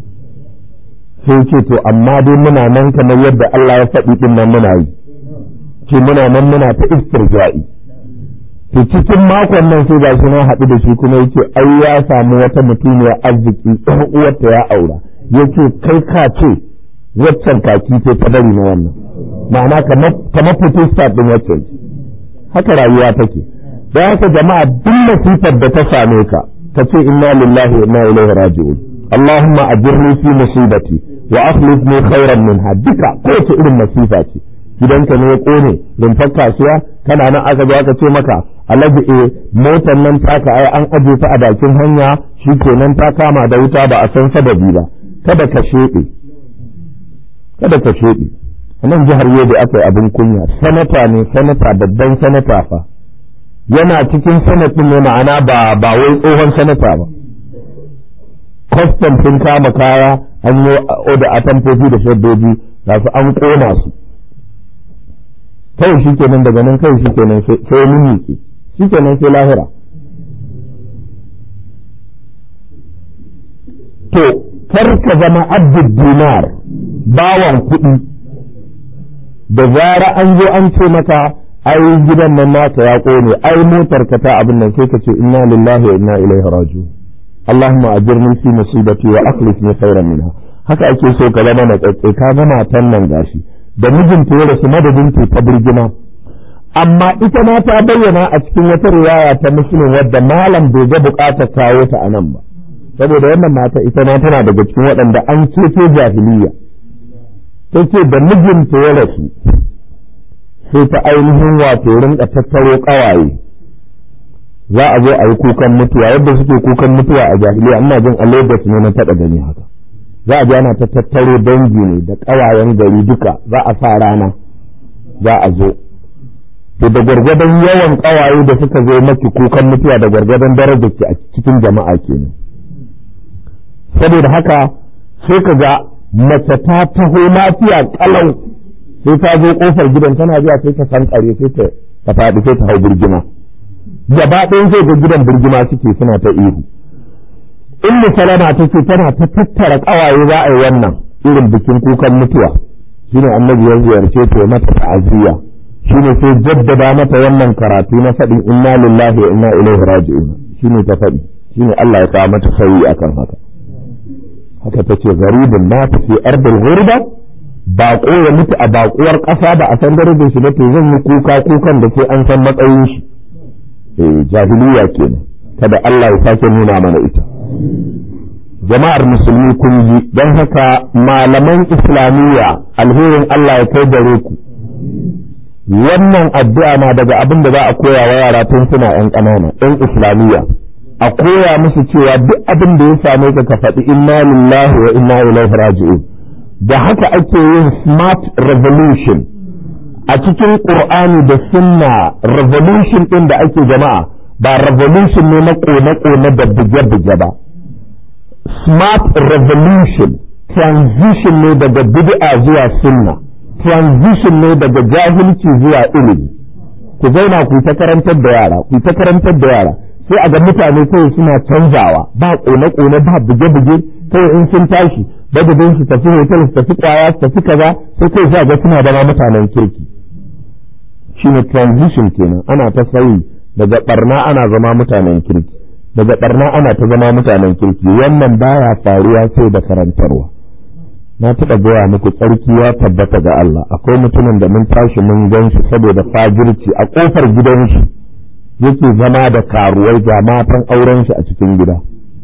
sai ce to amma dai muna nan kamar yadda Allah ya faɗi din nan muna yi ce muna nan muna ta istirja'i to cikin makon nan sai gashi na haɗu da shi kuma yake ai ya samu wata mutumiyar arziki ɗan uwarta ya aura yace kai ka ce waccan kaki ce ta bari na wannan ma'ana kamar protestant din waccan haka rayuwa take da haka jama'a duk masifar da ta same ka ka ce inna lillahi wa inna ilaihi raji'un اللهم أجرني في مصيبتي وأخلفني خيرا منها duka kowace irin masifa ce gidanka ne ya kone rumfar kasuwa kana nan aka zo aka ce maka alhaji e motar nan taka ai an aje ta a bakin hanya shikenan ta kama da wuta ba a san sababi ba kada ka shede kada ka shede a nan jihar Yobe aka yi abin kunya sanata ne sanata babban sanata fa yana cikin sanatin ne ma'ana ba ba wai tsohon sanata ba kwastam sun kama kaya an yi oda a tamfofi da shaddoji ga su an kona su kawai shi kenan daga nan kawai shi kenan sai mun ke shi kenan sai lahira to kar ka zama abdul dinar bawan kuɗi da zara an zo an ce maka ai gidan nan naka ya kone ai motar ka ta abin nan sai ka ce inna lillahi wa inna ilaihi raji'un اللهم أجرني في مصيبتي وأخلفني خيرا منها haka ake so ka zama na tsatse ka ga matan nan gashi da mijinta ya rasu madadin ta ta birgima amma ita ma ta bayyana a cikin wata riwaya ta muslim wadda malam bai ga bukatar kawo ta a nan ba saboda wannan mata ita ma tana daga cikin waɗanda an ceto jahiliya ta ce da mijinta ya rasu sai ta ainihin wato rinka tattaro ƙawaye za a zo a yi kukan mutuwa yadda suke kukan mutuwa a jahiliya ina jin a Lagos ne na taɓa gani haka za a je ana ta tattaro dangi ne da ƙawayen gari duka za a sa rana za a zo to da gwargwadon yawan ƙawaye da suka zo maki kukan mutuwa da gwargwadon darajar ki a cikin jama'a kenan saboda haka sai ka ga mace ta taho lafiya kalau sai ta zo kofar gidan tana zuwa sai ta san kare sai ta faɗi sai ta hau birgima gaba ɗayan zai ga gidan birgima suke suna ta ihu in salama ta ce tana ta tattara ƙawaye za a yi wannan irin bikin kukan mutuwa shine annabi ya ziyarce ta mata ta'aziyya shine sai jaddada mata wannan karatu na faɗin inna lillahi wa inna ilaihi raji'un shine ta faɗi shine Allah ya kawo mata sauyi akan haka haka tace garibin na ta fi ardul ghurba baƙo ya mutu a baƙuwar ƙasa ba a san darajar shi ba to zan yi kuka kukan da sai an san matsayin shi jahiliya kenan kada Allah ya sake nuna mana ita jama'ar musulmi kun ji don haka malaman islamiyya alherin Allah ya kai gare ku wannan addu'a na daga abin da za a koya wa yara tun suna ‘yan ƙanana ‘yan islamiyya a koya musu cewa duk abin da ya same ka ka faɗi inna lillahi wa inna ilaihi raji'un da haka ake yin smart revolution a cikin qur'ani da sunna revolution din da ake jama'a ba revolution ne na kone-kone da buge-buge ba smart revolution transition ne daga bid'a zuwa sunna transition ne daga jahilci zuwa ilimi ku zauna ku ta karantar da yara ku ta karantar da yara sai a ga mutane kawai suna canzawa ba kone-kone ba buge-buge kawai in sun tashi badadin su tafi hotel su tafi kwaya su tafi kaza sai kai sa ga suna zama mutanen kirki shine transition kenan ana ta sauyi daga barna ana zama mutanen kirki daga barna ana ta zama mutanen kirki wannan baya faruwa sai da karantarwa na taɓa gaya muku tsarki ya tabbata ga Allah akwai mutumin da mun tashi mun gan shi saboda fajirci a ƙofar gidan shi yake zama da karuwai ga matan auren shi a cikin gida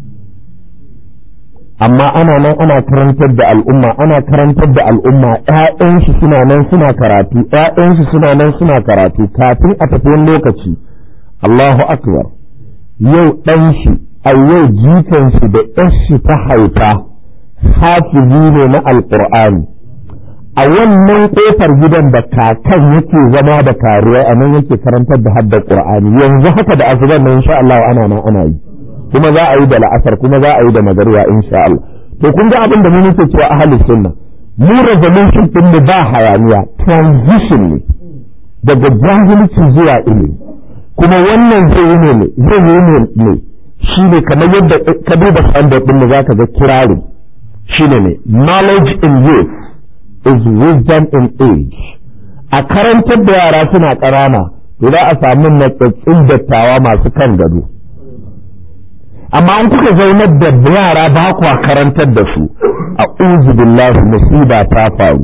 amma ana nan ana karantar da al'umma ana karantar da al'umma ƴaƴan shi suna nan suna karatu ƴaƴan shi suna nan suna karatu kafin a tafi wani lokaci Allahu akbar yau ɗan shi a yau jikan shi da ƴar shi ta haifa hafizi ne na alqur'ani a wannan kofar gidan da kakan yake zama da karuwai a nan yake karantar da haddar qur'ani yanzu haka da asuban nan insha Allah ana nan ana yi kuma za a yi da la'asar kuma za a yi da magariba insha Allah to kun ga abin da mu muke cewa ahli sunna mu revolution din mu ba hayaniya transition ne daga jahilci zuwa ilimi kuma wannan zai yi ne zai yi ne ne shi ne kamar yadda ka duba standard din mu zaka ga kirari shi ne ne knowledge in youth is wisdom in age a karantar da yara suna ƙarana to za a samu natsatsin dattawa masu kan gado amma an kuka zaunar da yara ba kwa karantar da su a billahi musiba ta faru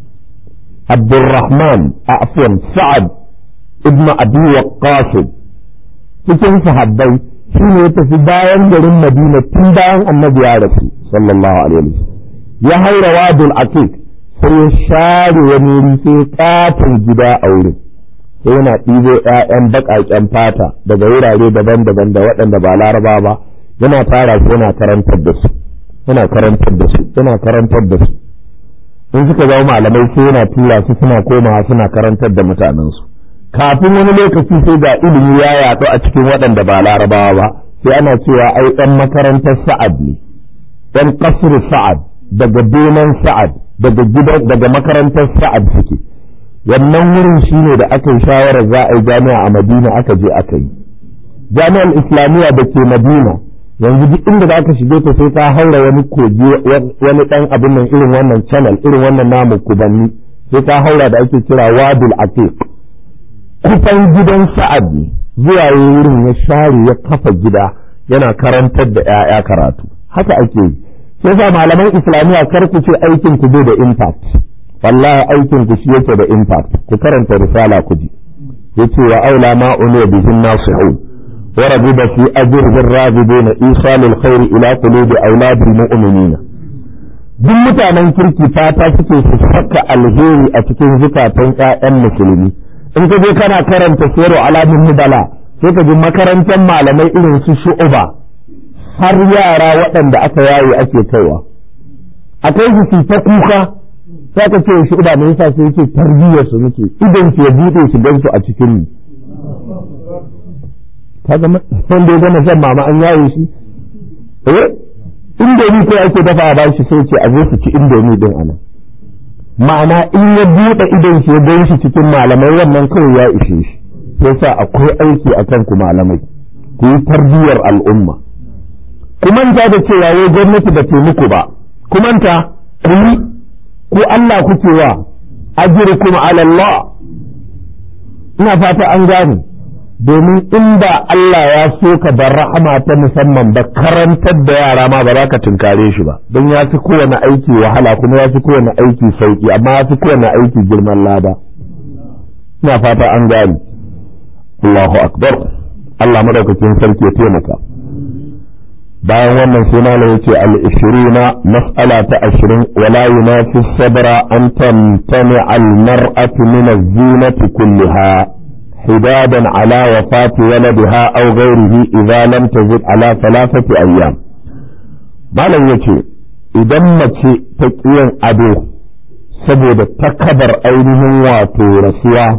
abdurrahman a afwan sa'ad ibn abi waqqas cikin sahabbai shi ne ya tafi bayan garin madina tun bayan annabi ya rasu sallallahu alaihi wasallam ya haura wadul aqiq sai ya share wani wuri sai katon gida a wurin sai yana ɗibo ‘ya'yan baƙaƙen fata daga wurare daban-daban da waɗanda ba laraba ba yana tara su yana karantar da su yana karantar da su yana karantar da su in suka zama malamai sai yana tura su suna komawa suna karantar da mutanensu kafin wani lokaci sai ga ilimi ya yaɗu a cikin waɗanda ba larabawa ba sai ana cewa ai ɗan makarantar sa'ad ne ɗan ƙasar sa'ad daga benan sa'ad daga gidan daga makarantar sa'ad suke wannan wurin shine da aka yi shawarar za a yi jami'a a madina aka je aka yi jami'ar islamiyya da ke madina yanzu duk inda za ka shige ta sai ka haura wani kogi wani dan abin nan irin wannan channel irin wannan namu kubanni sai ka haura da ake kira wadul atiq kusan gidan sa'ad ne zuwa wurin ya share ya kafa gida yana karantar da 'ya'ya karatu haka ake yi sai sa malaman islamiyya kar ku ce aikin ku bai da impact wallahi aikin ku shi yake da impact ku karanta risala ku ji yace wa aula ma unu bihin nasihun wa rabiba fi ajrihi ar-rabidina isalul khair ila qulubi auladil mu'minina duk mutanen kirki fata suke su saka alheri a cikin zukatan ƴaƴan musulmi in ka je kana karanta siru alamin nubala sai ka ji makarantar malamai irin su shu'uba har yara waɗanda aka yaye ake kaiwa akwai su ta kuka sai ka ce shi uba me yasa sai yake tarbiyyar su muke idan su ya bude su gan su a cikin mu kaga wanda ya gama shan mama an yaye shi eh indomi ko ake dafa ba shi sai ce a zo su ci indomi din anan ma'ana in ya bude idan shi ya gan shi cikin malamai wannan kawai ya ishe shi yasa akwai aiki akan ku malamai ku yi tarbiyyar al'umma ku manta da cewa wai gwamnati ba ce muku ba ku manta ku yi ko Allah kuke wa ajrukum ala Allah ina fata an gane domin inda Allah ya so ka da rahama ta musamman ba karantar da yara ma ba za ka tunkare shi ba don ya fi kowane aiki wahala kuma ya fi kowane aiki sauki amma ya fi kowane aiki girman lada ina fata an gane Allahu akbar Allah madaukakin sarki ya taimaka bayan wannan sai malam yace al-ishrina mas'ala ta 20 wala yunafi sabra an tamtani al-mar'atu min az-zinati kullaha حدادا على وفاة ولدها أو غيره إذا لم تزد على ثلاثة أيام malam yace idan mace ta yin ado saboda takabar ainihin wato rasuwa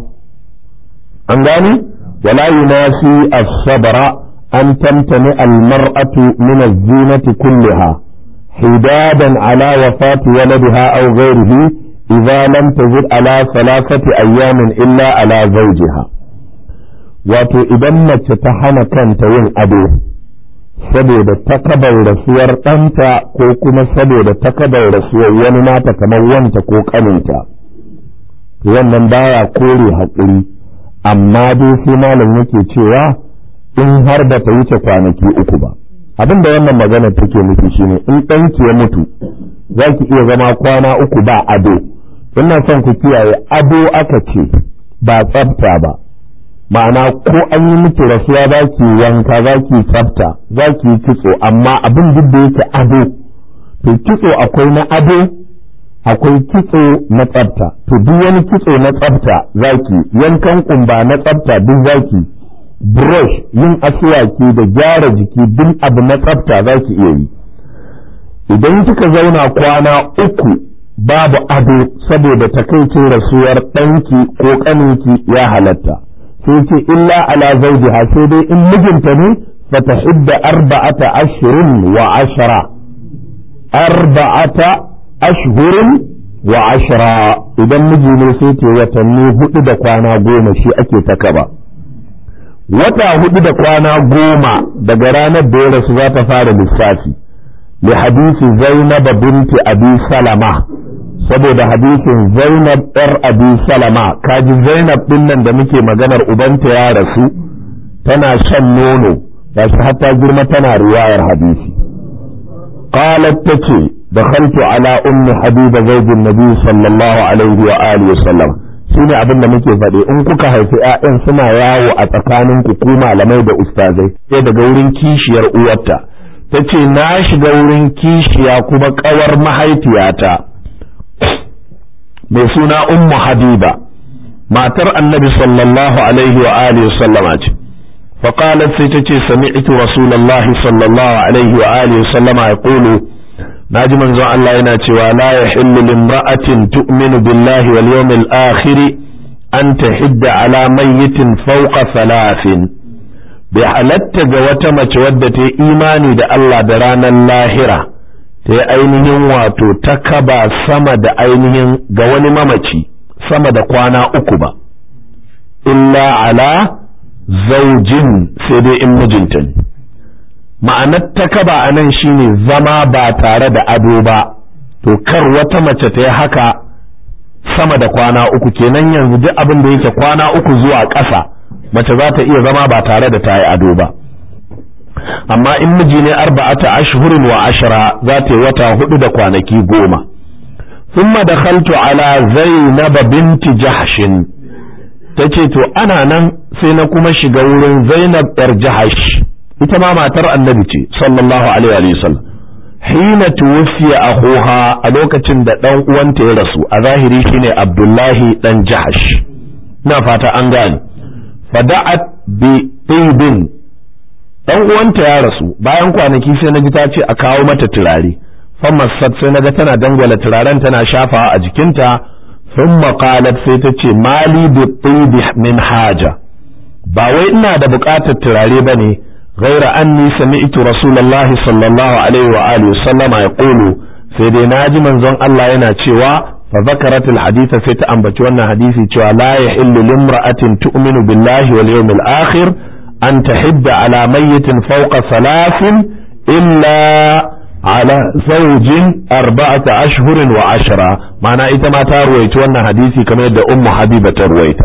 an gani wala yunasi as-sabra an tamtani al-mar'atu min az-zinati kullaha hidadan ala wafati waladiha aw ghayrihi idza lam tazid ala thalathati ayyamin illa ala zawjiha wato idan mace ta hana kanta yin ado saboda takabar rasuwar ɗanta ko kuma saboda takabar rasuwar wani nata kamar wanta ko ƙaninta wannan baya kore haƙuri amma dai sai malam yake cewa in har da ta wuce kwanaki uku ba abin da wannan magana take nufi shine in ɗanki ya mutu za ki iya zama kwana uku ba ado ina son ku kiyaye ado aka ce ba tsafta ba ma'ana ko an yi miki rasuwa za ki wanka za ki tsafta za ki kitso amma abin duk da yake ado to kitso akwai na ado akwai kitso na tsafta to duk wani kitso na tsafta za ki yankan kumba na tsafta duk za ki brush yin asuwaki da gyara jiki duk abu na tsafta za ki iya yi idan kika zauna kwana uku babu ado saboda takaicin rasuwar ɗanki ko ƙaninki ya halatta sai ce illa ala zawjiha sai dai in mijinta ne fa tahidda arba'ata ashhurin wa ashra arba'ata ashhurin wa ashra idan miji ne sai ce watanni hudu da kwana goma shi ake ta kaba wata hudu da kwana goma daga ranar da ya rasu za ta fara lissafi li hadisi zainab binti abi salama saboda hadisin Zainab ɗar Abi Salama kaji Zainab ɗin nan da muke maganar ubanta ya rasu tana shan nono ba shi hatta girma tana riwayar hadisi qalat tace dakhaltu ala ummi habiba zaujin nabi sallallahu alaihi wa alihi wasallam shine abin da muke faɗi in kuka haifi ƴaƴan suna yawo a tsakanin ku ku malamai da ustazai sai daga wurin kishiyar uwarta tace na shiga wurin kishiya kuma kawar mahaifiyata mai suna ummu habiba matar annabi sallallahu alaihi wa alihi sallama ce فقالت سيتتي سمعت رسول الله صلى الله عليه وآله وسلم يقول ناجي من زو الله يناتي ولا يحل لامرأة تؤمن بالله واليوم الآخر أن تحد على ميت فوق ثلاث بحلت جوتمة ودت إيماني دا الله درانا اللاهرة ta yi ainihin wato ta kaba sama da ainihin ga wani mamaci sama da kwana uku ba illa ala zaujin sai dai in mijinta ne ma'anar ta kaba a nan shine zama ba tare da ado ba to kar wata mace ta yi haka sama da kwana uku kenan yanzu duk abin da yake kwana uku zuwa ƙasa mace za ta iya zama ba tare da ta yi ado ba amma in miji ne arba'ata ashhurin wa ashra za ta yi wata hudu da kwanaki goma thumma dakhaltu ala zainab binti jahshin tace to ana nan sai na kuma shiga wurin zainab yar jahash ita ma matar annabi ce sallallahu alaihi wa sallam hina tuwfiya akhuha a lokacin da dan uwanta ya rasu a zahiri shine abdullahi dan jahash ina fata an gane fada'at bi tibin dan uwanta ya rasu bayan kwanaki sai na ji ta ce a kawo mata turare famasat sai na ga tana dangwala turaren tana shafawa a jikinta thumma qalat sai ta ce mali bi tibi min haja ba wai ina da buƙatar turare bane ghaira anni sami'tu rasulullahi sallallahu alaihi wa alihi sallama yaqulu sai dai naji manzon Allah yana cewa fa zakarat alhadith sai ta ambaci wannan hadisi cewa la yahillu limra'atin tu'minu billahi wal yawmil akhir أن تحد على ميت فوق ثلاث إلا على زوج أربعة أشهر وعشرة معنى إتما ترويت وانا حديثي كما يدى أم حبيبة ترويت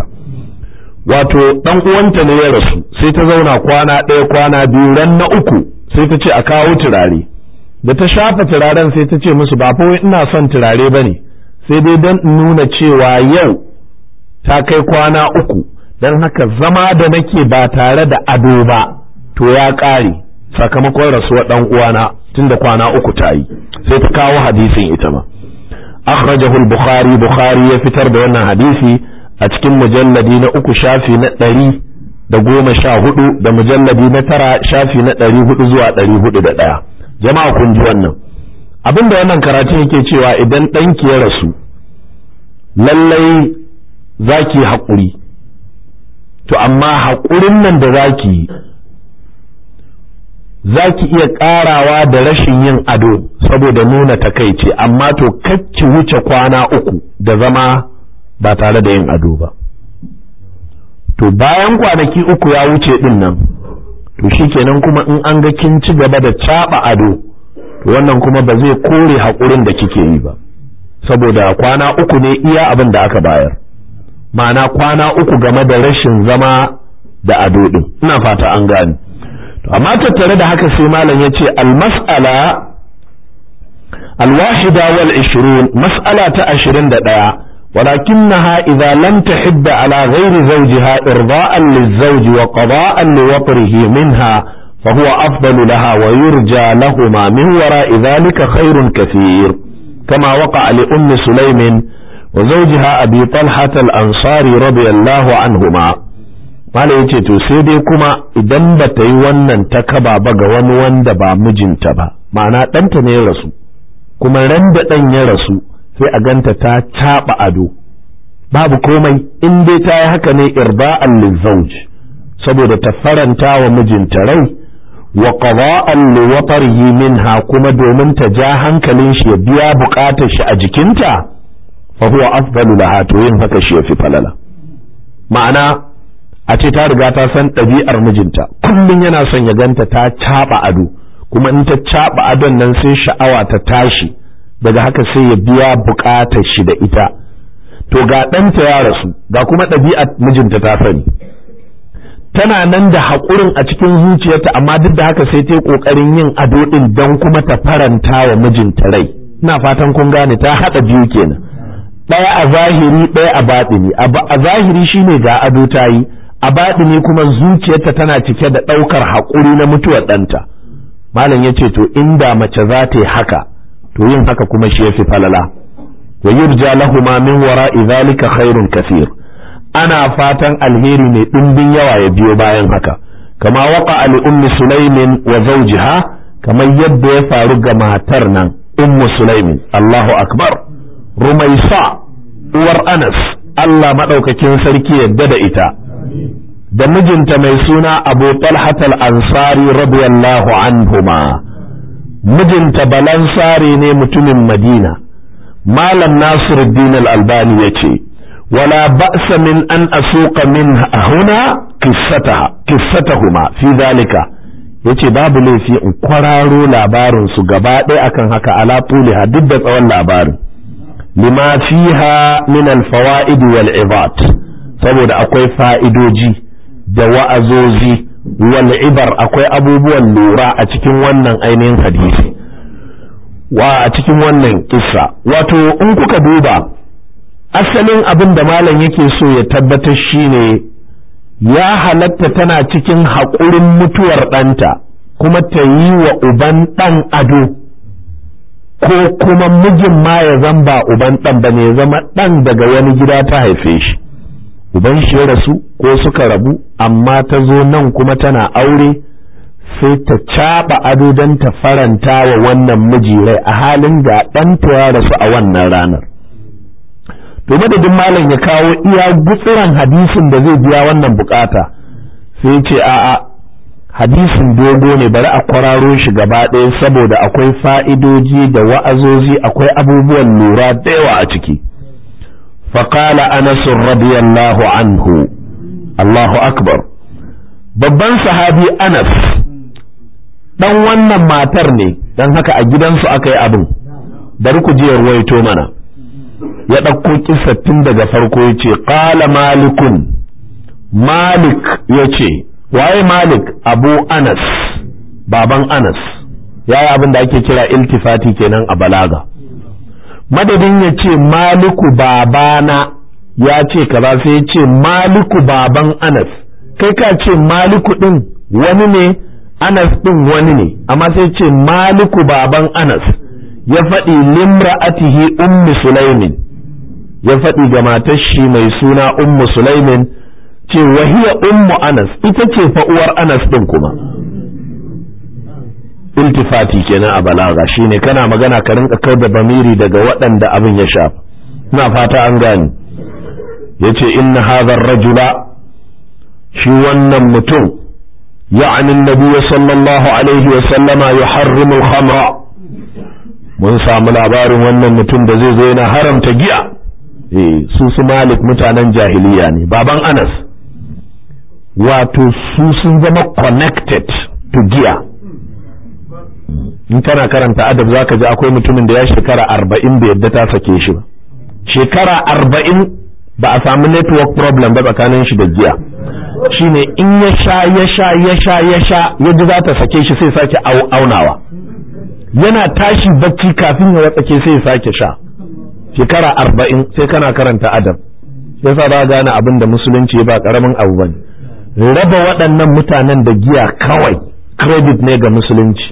wato dan uwanta ne ya rasu sai ta zauna kwana ɗaya kwana biyu ran na uku sai ta ce a kawo turare da ta shafa turaren sai ta ce musu ba fa ina son turare bane sai dai dan nuna cewa yau ta kai kwana uku don haka zama da nake ba tare da ado ba to ya ƙare sakamakon rasuwar ɗan uwana tun da kwana uku ta yi sai ta kawo hadisin ita ma akhrajahu al-bukhari bukhari ya fitar da wannan hadisi a cikin mujalladi na uku shafi na ɗari da goma sha hudu da mujalladi na tara shafi na ɗari hudu zuwa ɗari hudu da ɗaya jama'a kun ji wannan abin da wannan karatun yake cewa idan ɗanki ya rasu lallai za ki haƙuri to amma haƙurin nan da za ki yi za ki iya ƙarawa da rashin yin ado saboda nuna takaici amma to ki wuce kwana uku da zama ba tare da yin ado ba to bayan kwanaki uku ya wuce din nan to shikenan kuma in an ga kin ci gaba da caɓa ado to wannan kuma ba zai kore haƙurin da kike yi ba saboda kwana uku ne iya abin da aka bayar ma'ana kwana uku game da rashin zama da ado din ina fata an gane amma tattare da haka sai malam ya ce almas'ala alwahida wal ishirun mas'ala ta ashirin da ɗaya ولكنها إذا لم تحد على غير زوجها إرضاء للزوج وقضاء لوطره منها فهو أفضل لها ويرجى لهما من وراء ذلك خير كثير كما وقع لأم سليم وزوجها أبي طلحة الأنصاري رضي الله عنهما Malam ya ce to sai dai kuma idan ba ta yi wannan ta kaba ba ga wani wanda ba mijinta ba ma'ana ɗanta ne ya rasu kuma ran da ɗan ya rasu sai a ganta ta caɓa ado babu komai in dai ta yi haka ne irba'an lizauj saboda ta faranta wa mijinta rai wa qada'an li watarihi minha kuma domin ta ja hankalin shi ya biya bukatar shi a jikinta fa huwa afdalu laha to yin haka shi yafi falala ma'ana a ce ta riga ta san ɗabi'ar mijinta kullum yana son ya ganta ta caɓa ado kuma in ta caɓa adon nan sai sha'awa ta tashi daga haka sai ya biya buƙatar shi da ita to ga ɗanta ya rasu ga kuma ɗabi'ar mijinta ta sani tana nan da haƙurin a cikin zuciyarta amma duk da haka sai ta yi ƙoƙarin yin ado ɗin don kuma ta faranta wa mijinta rai ina fatan kun gane ta haɗa biyu kenan ɗaya a zahiri ɗaya a baɗini a zahiri shine ga ado ta yi a baɗini kuma zuciyarta tana cike da ɗaukar haƙuri na mutuwar ɗanta malam ya ce to inda mace za ta yi haka to yin haka kuma shi yafi falala wa yurja lahuma min wara'i zalika khairun kathir ana fatan alheri mai ɗimbin yawa ya biyo bayan haka kama waka ali ummi sulaimin wa zawjiha kamar yadda ya faru ga matar nan ummu sulaimin Allahu akbar rumaisa uwar anas Allah madaukakin sarki yadda da ita da mijinta mai suna abu talhat al-ansari radiyallahu anhuma mijinta balansari ne mutumin madina malam nasiruddin al-albani ya ce wala ba'sa min an asuqa min huna qissataha qissatahuma fi zalika yace babu laifi in kwararo labarin su gaba ɗaya akan haka ala tuliha duk da tsawon labarin lima fiha min al-fawaid wal ibat saboda akwai fa'idoji da wa'azozi wal ibar akwai abubuwan lura a cikin wannan ainihin hadisi wa a cikin wannan kissa wato in kuka duba asalin abin da malam yake so ya tabbatar shine ya halatta tana cikin haƙurin mutuwar ɗanta kuma ta yi wa uban ɗan ado ko kuma mijin ma ya zan ba uban ɗan ba ne zama ɗan daga wani gida ta haife shi uban shi ya rasu ko suka rabu amma ta zo nan kuma tana aure sai ta caɓa ado don ta faranta wa wannan miji rai a halin ga ɗanta ya rasu a wannan ranar to madadin malam ya kawo iya gutsuran hadisin da zai biya wannan bukata sai ce a'a hadisin dogo ne bari a kwararo shi gaba ɗaya saboda akwai fa'idoji da wa'azozi akwai abubuwan lura da yawa a ciki فقال أنس رضي الله عنه الله أكبر babban sahabi Anas dan wannan matar ne dan haka a gidansu aka yi abin bari ku ji waito mana ya ɗauko kissa tun daga farko ya ce ƙala malikun malik ya ce waye malik abu anas baban anas ya yi abin da ake kira iltifati kenan a balaga madadin ya ce maliku babana ya ce kaza sai ya ce maliku baban anas kai ka ce maliku ɗin wani ne anas ɗin wani ne amma sai ce maliku baban anas ya faɗi limra'atihi ummi sulaimin ya faɗi ga matar shi mai suna ummu sulaimin ce wahiya ummu anas ita ce fa uwar anas din kuma iltifati kenan a balaga shine kana magana ka rinka kau da bamiri daga waɗanda abin ya shafa ina fata an gane yace inna hadha rajula shi wannan mutum ya'ni an-nabiy sallallahu alaihi wa sallama yuharrimu al-khamra mun samu labarin wannan mutum da zai zo yana haramta giya eh su su malik mutanen jahiliya ne baban anas wato su sun zama connected to giya in kana karanta adab zaka ji akwai mutumin da ya shekara arba'in da yadda ta sake shi ba shekara arba'in ba a samu network problem ba tsakanin shi da giya shine in ya sha ya sha ya sha ya sha ya ji za ta sake shi sai sake aunawa yana tashi bacci kafin ya watsake sai ya sake sha shekara arba'in sai kana karanta adab yasa ba gane abin da musulunci ba karamin abu bane raba waɗannan mutanen da giya kawai credit ne ga musulunci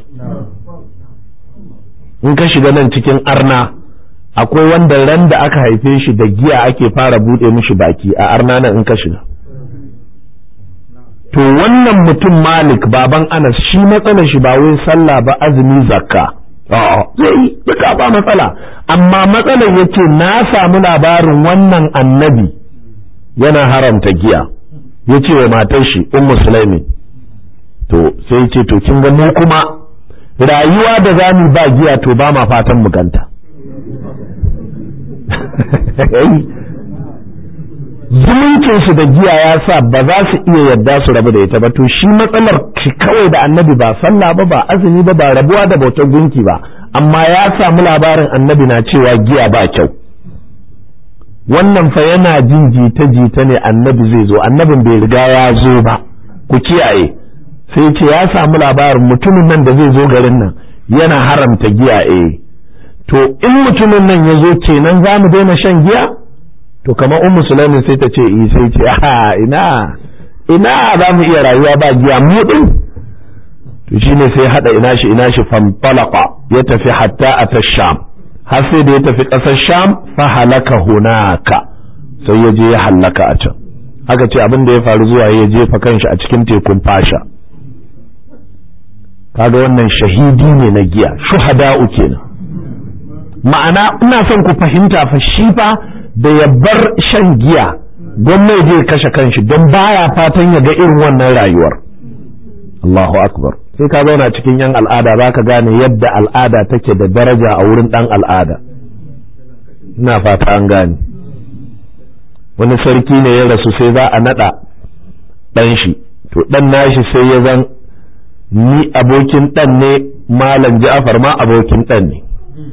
in ka shiga nan cikin arna akwai wanda ran da aka haife shi da giya ake fara buɗe mishi baki a arna nan in ka shiga to wannan mutum malik baban anas shi matsalar shi ba wai sallah ba azumi zakka zai yi duka ba matsala amma matsalar yace na samu labarin wannan annabi yana haramta giya yace wa matar shi ummu sulaimi to sai ce to kin ga mu kuma rayuwa da zamu ba giya to ba ma fatan mu ganta zumuncinsu da giya ya sa ba za su iya yadda su rabu da ita ba to shi matsalar shi kawai da annabi ba sallah ba ba azumi ba ba rabuwa da bautar gunki ba amma ya samu labarin annabi na cewa giya ba kyau wannan fa yana jin jita jita ne annabi zai zo annabin bai riga ya zo ba ku kiyaye sai ce ya samu labarin mutumin nan da zai zo garin nan yana haramta giya eh to in mutumin nan ya zo kenan za mu daina shan giya to kamar ummu sulaimin sai ta ce i sai ce a ina ina za mu iya rayuwa ba giya mu din to shine sai hada ina shi ina shi fanfalaqa ya tafi hatta a sham har sai da ya tafi ƙasar sham fa halaka hunaka sai ya je ya halaka a can haka ce abin da ya faru zuwa ya jefa kanshi a cikin tekun fasha kaga wannan shahidi ne na giya shuhada'u kenan ma'ana ina son ku fahimta fa shi fa da ya bar shan giya don mai zai kashe kanshi don baya fatan ya ga irin wannan rayuwar Allahu akbar sai ka zauna cikin yan al'ada za ka gane yadda al'ada take da daraja a wurin dan al'ada ina fata an gane wani sarki ne ya rasu sai za a nada dan shi to dan nashi sai ya zan ni abokin dan ne malam Ja'far ma abokin dan ne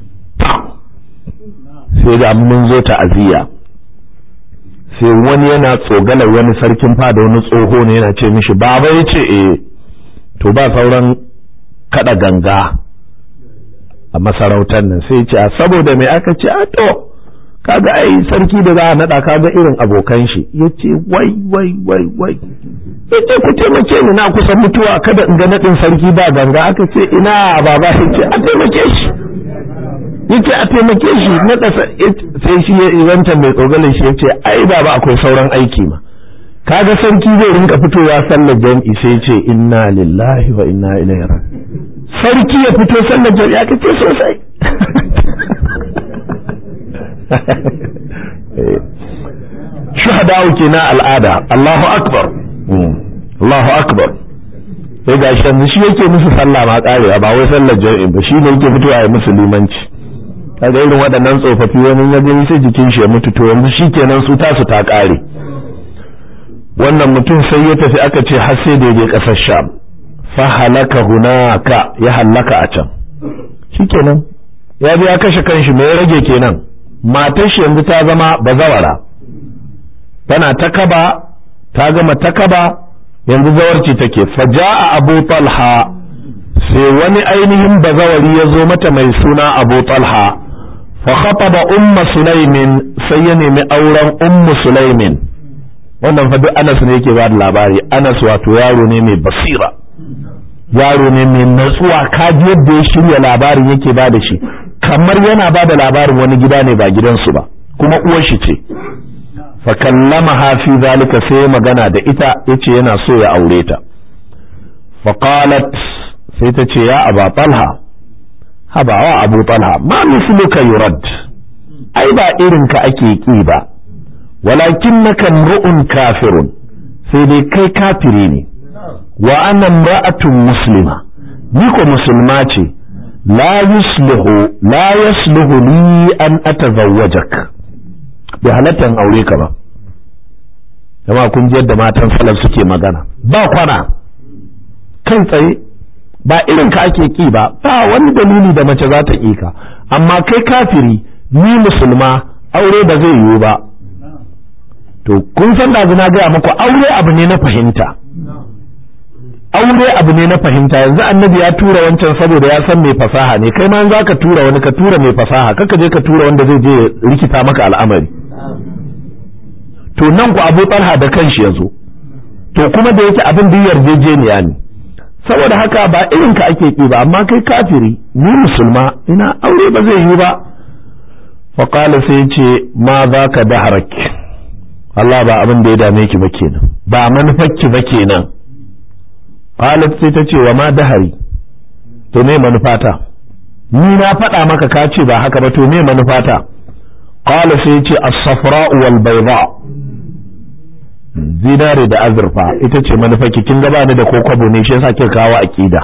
sai da mun zo ta'aziyya sai wani yana tsogala wani sarkin fada wani tsoho ne yana ce mishi baba ya ce eh to ba sauran kada ganga a masarautar nan sai ce a saboda mai aka ce a to kaga ai sarki da za a nada kaga irin abokan shi yace wai wai wai wai yace ku taimake ni na kusa mutuwa kada in ga nadin sarki ba ganga aka ce ina baba yace a taimake shi yace a taimake shi na sai shi ya izanta mai tsogalin shi yace ai baba akwai sauran aiki ma kaga sarki zai rinka fitowa sallar jam'i sai ce inna lillahi wa inna ilaihi raji'un sarki ya fito sallar jam'i aka ce sosai shuhada'u kenan al'ada Allahu akbar Allahu akbar sai ga shi yanzu shi yake musu sallah ma karewa ba wai sallar jam'i ba shi ne yake fitowa ya musu limanci kaga irin waɗannan tsofaffi wani ya gani sai jikin shi ya mutu to yanzu shikenan su tasu ta kare wannan mutum sai ya tafi aka ce har sai da ya je ƙasar sham fa halaka hunaka ya halaka a can shikenan ya bi ya kashe kanshi me ya rage kenan matar shi yanzu ta zama bazawara tana takaba ta gama takaba yanzu zawarci take faja'a abu talha sai wani ainihin bazawari ya zo mata mai suna abu talha fa khataba umma sulaimin sai ya nemi auren ummu sulaimin wannan fa duk Anas ne yake ba da labari Anas wato yaro ne mai basira yaro ne mai natsuwa kaji yadda ya shirya labarin yake ba da shi kamar yana ba da labarin wani gida ne ba gidansu ba kuma uwar shi ce fa kallamaha fi zalika sai magana da ita yace yana so ya aure ta fa qalat sai ta ce ya aba talha haba wa abu talha ma misluka yurad ai ba irin ka ake ki ba walakinnaka mru'un kafirun sai dai kai kafiri ne wa ana imra'atun muslima ni ko musulma ce la yuslihu la yasluhu li an atazawwajak bai halatta in aure ka ba jama kun ji yadda matan salaf suke magana ba kwana kan tsaye ba irin ka ake ki ba ba wani dalili da mace za ta ki ka amma kai kafiri ni musulma aure ba zai yiwu ba to kun san da na gaya muku aure abu ne na fahimta aure abu ne na fahimta yanzu annabi ya tura wancan saboda ya san mai fasaha ne kai ma za ka tura wani ka tura mai fasaha kaka je ka tura wanda zai je rikita maka al'amari to nan ku abu talha da kanshi ya zo to kuma da yake abin da yarjejeniya ne saboda haka ba irin ka ake ki ba amma kai kafiri ni musulma ina aure ba zai yi ba faƙala sai ce ma za ka daharak Allah ba abin da ya dame ki ba kenan ba manufarki ba kenan qalat sai ta ce wa ma dahari to me manufata ni na faɗa maka ka ce ba haka ba to me manufata qala sai ce as-safra wal bayda zinare da azurfa ita ce manufarki kin gaba ni da kokobo ne shi yasa kika kawo aqida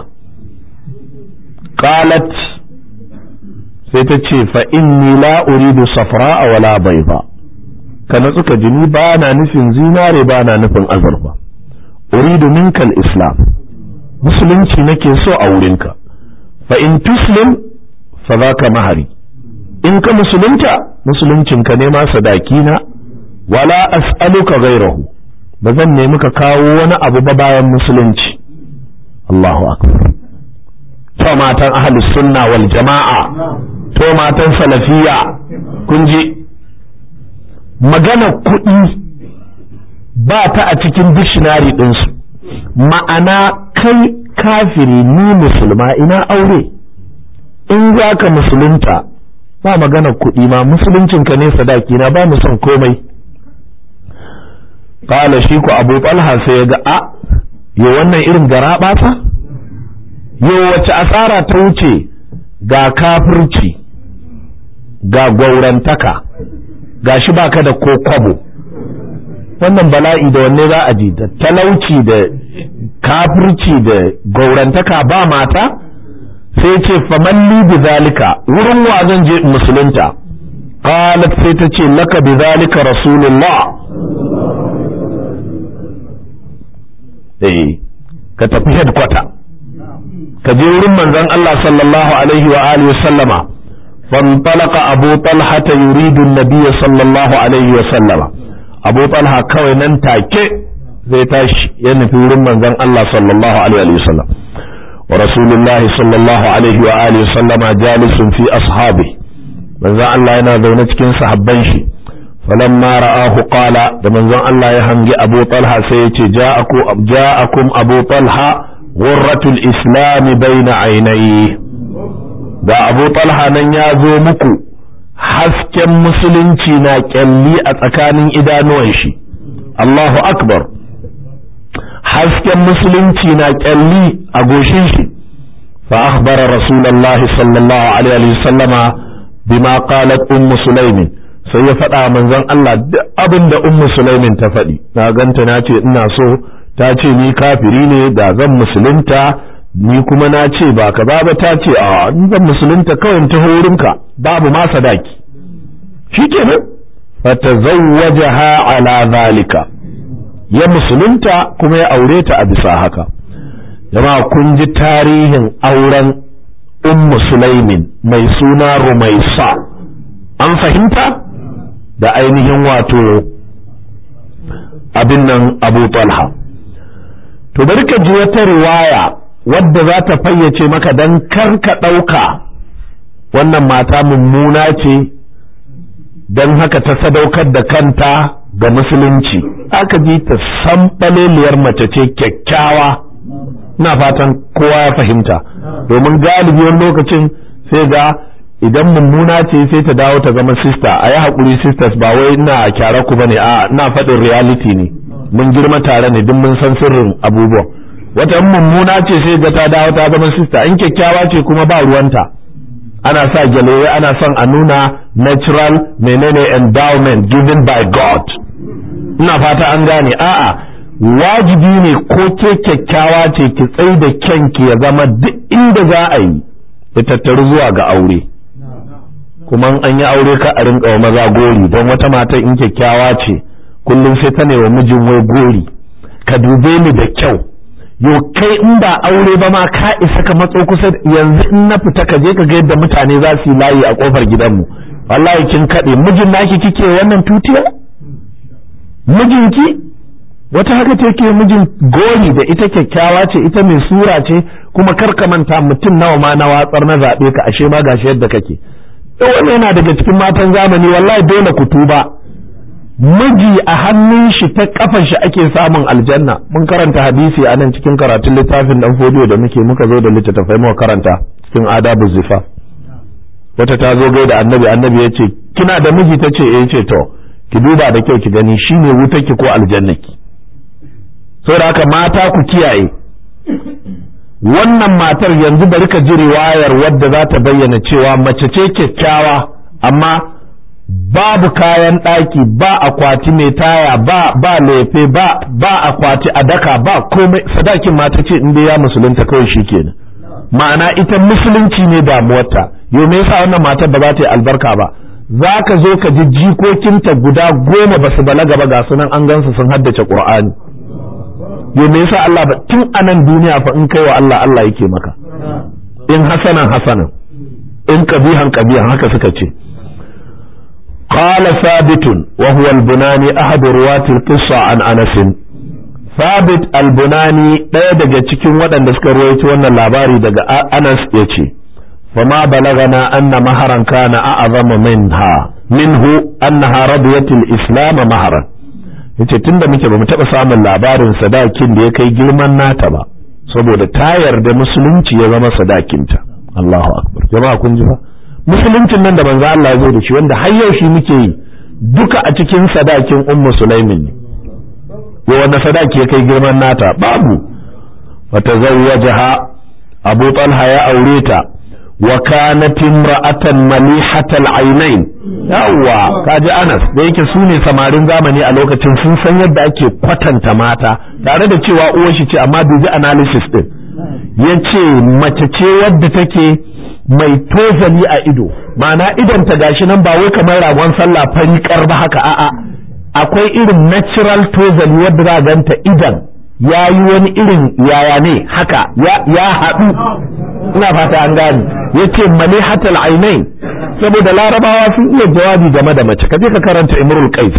qalat sai ta ce fa inni la uridu safra wala bayda kana suka jini ba na nufin zinare ba na nufin azurfa uridu minkal islam musulunci nake so a wurinka fa in tuslim fa zaka mahari in ka musulunta musuluncinka ne ma sadaki na wala as'aluka ghairahu ba zan nemi ka kawo wani abu ba bayan musulunci Allahu akbar to matan ahlus sunna wal jama'a to matan salafiya kun ji magana kuɗi ba ta a cikin dictionary ɗinsu ma'ana kai kafiri ni musulma ina aure in za ka musulunta ba magana kuɗi ma musuluncinka ne sadaki na ba mu son komai kala shi ku abu talha sai ya ga a yo wannan irin gara ɓata yo wace asara ta wuce ga kafirci ga gwaurantaka ga shi baka da ko kwabo wannan bala'i da wanne za a ji da talauci da kafirci da gaurantaka ba mata sai ce famalli bi zalika wurin wa zan je musulunta qalat sai ta ce laka bi zalika rasulullah eh ka tafi headquarter ka je wurin manzon Allah sallallahu alaihi wa alihi sallama فانطلق أبو طلحة يريد النبي صلى الله عليه وسلم أبو طلحة كوي ننتاك زي تاش ينفي ورمان ذن الله صلى الله عليه وسلم ورسول الله صلى الله عليه وآله وسلم جالس في أصحابه من ذن الله ينادو نتكين صحبان شي فلما رآه قال من ذن الله يهنجي أبو طلحة سيتي جاءكم, جاءكم أبو طلحة غرة الإسلام بين عينيه ga abu talha nan ya zo muku hasken musulunci na kyalli a tsakanin idanuwan shi Allahu akbar hasken musulunci na kyalli a goshin shi fa akhbara rasulullah sallallahu alaihi wa sallama bima qalat ummu sulaimin sai ya faɗa manzon Allah duk abin da ummu sulaimin ta faɗi na ganta na ce ina so ta ce ni kafiri ne da zan musulunta ni kuma na ce ba ka ba ta ce a zan musulunta kawai ta wurinka babu ma sadaki shikenan fatazawwajaha ala zalika ya musulunta kuma ya aure ta a bisa haka jama'a kun ji tarihin auren ummu sulaimin mai suna rumaisa an fahimta da ainihin wato abin nan abu talha to bari ka ji wata riwaya wadda za ta fayyace maka don kar ka ɗauka wannan mata mummuna ce don haka ta sadaukar da kanta ga musulunci aka ji ta sanɓaleliyar mace ce kyakkyawa na fatan kowa ya fahimta domin galibi wani lokacin sai ga idan mummuna ce sai ta dawo ta zama sista a yi haƙuri sisters ba wai ina kyara ku bane a ina faɗin reality ne mun girma tare ne duk mun san sirrin abubuwan wata mummuna ce sai ga ta dawo ta zama sista in kyakkyawa ce kuma ba ruwanta ana sa gyalewe ana son a nuna natural menene endowment given by God ina fata an gane a'a wajibi ne ko ke kyakkyawa ce ki tsai da kyanki ya zama duk inda za a yi ya tattaru zuwa ga aure kuma an yi aure ka a rinka wa maza gori don wata mata in kyakkyawa ce kullum sai ta ne wa mijin wai gori ka dube ni da kyau yo kai in ba aure ba ma ka isa ka matso kusa yanzu in na fita ka je ka ga yadda mutane za su yi layi a kofar gidanmu wallahi kin kaɗe mijin naki kike wannan tutiya mijinki wata haka take mijin gori da ita kyakkyawa ce ita mai sura ce kuma kar ka manta mutum nawa ma na watsar na zaɓe ka ashe ma gashi yadda kake wannan yana daga cikin matan zamani wallahi dole ku tuba miji a hannun shi ta kafar shi ake samun aljanna mun karanta hadisi a nan cikin karatun littafin dan fodiyo da muke muka zo da littattafai muka karanta cikin adabu zifa wata ta zo gaida annabi annabi ya ce kina da miji ta ce eh ce to ki duba da kyau ki gani shine wutarki ko aljannaki saboda haka mata ku kiyaye wannan matar yanzu bari ka ji riwayar wadda za ta bayyana cewa mace ce kyakkyawa amma babu kayan ɗaki ba akwati mai taya ba ba lefe ba ba akwati a daka ba komai sadakin mata ce in dai ya musulunta kawai shi kenan ma'ana ita musulunci ne damuwarta yau me yasa wannan matar ba za ta yi albarka ba za ka zo ka ji jikokinta guda goma ba su balaga ba ga sunan an gansu sun haddace qur'ani yau me yasa Allah ba tun anan duniya fa in kai wa Allah Allah yake maka in hasanan hasanan in kabihan kabihan haka suka ce قال ثابت وهو البناني أحد رواة القصة عن أنس ثابت البناني ɗaya daga cikin waɗanda suka ruwaito wannan labari daga Anas ya ce فما بلغنا أن مهرا كان أعظم منها منه أنها رضيت الإسلام مهرا yace tunda muke bamu taɓa samun labarin sadakin da ya kai girman nata ba saboda ta yarda musulunci ya zama sadakinta Allahu akbar jama'a kun ji ba musuluncin nan da manzo Allah ya zo da shi wanda har yau shi muke yi duka a cikin sadakin ummu sulaimin ne ya wanda sadaki ya kai girman nata babu wa tazawwajaha abu talha ya aure ta wa kanat imra'atan malihatal aynain yawa kaji Anas da yake su ne samarin zamani a lokacin sun san yadda ake kwatanta mata tare da cewa uwar shi ce amma dubi analysis din yace mace ce wadda take mai tozali a ido ma'ana idon ta gashi nan ba wai kamar ragon sallah fari ba haka a'a akwai irin natural tozali wadda za ganta idan ya yi wani irin yaya ne haka ya haɗu ina fata an gane ya ce mali hatal ainain saboda larabawa sun iya jawabi game da mace ka je ka karanta imrul qais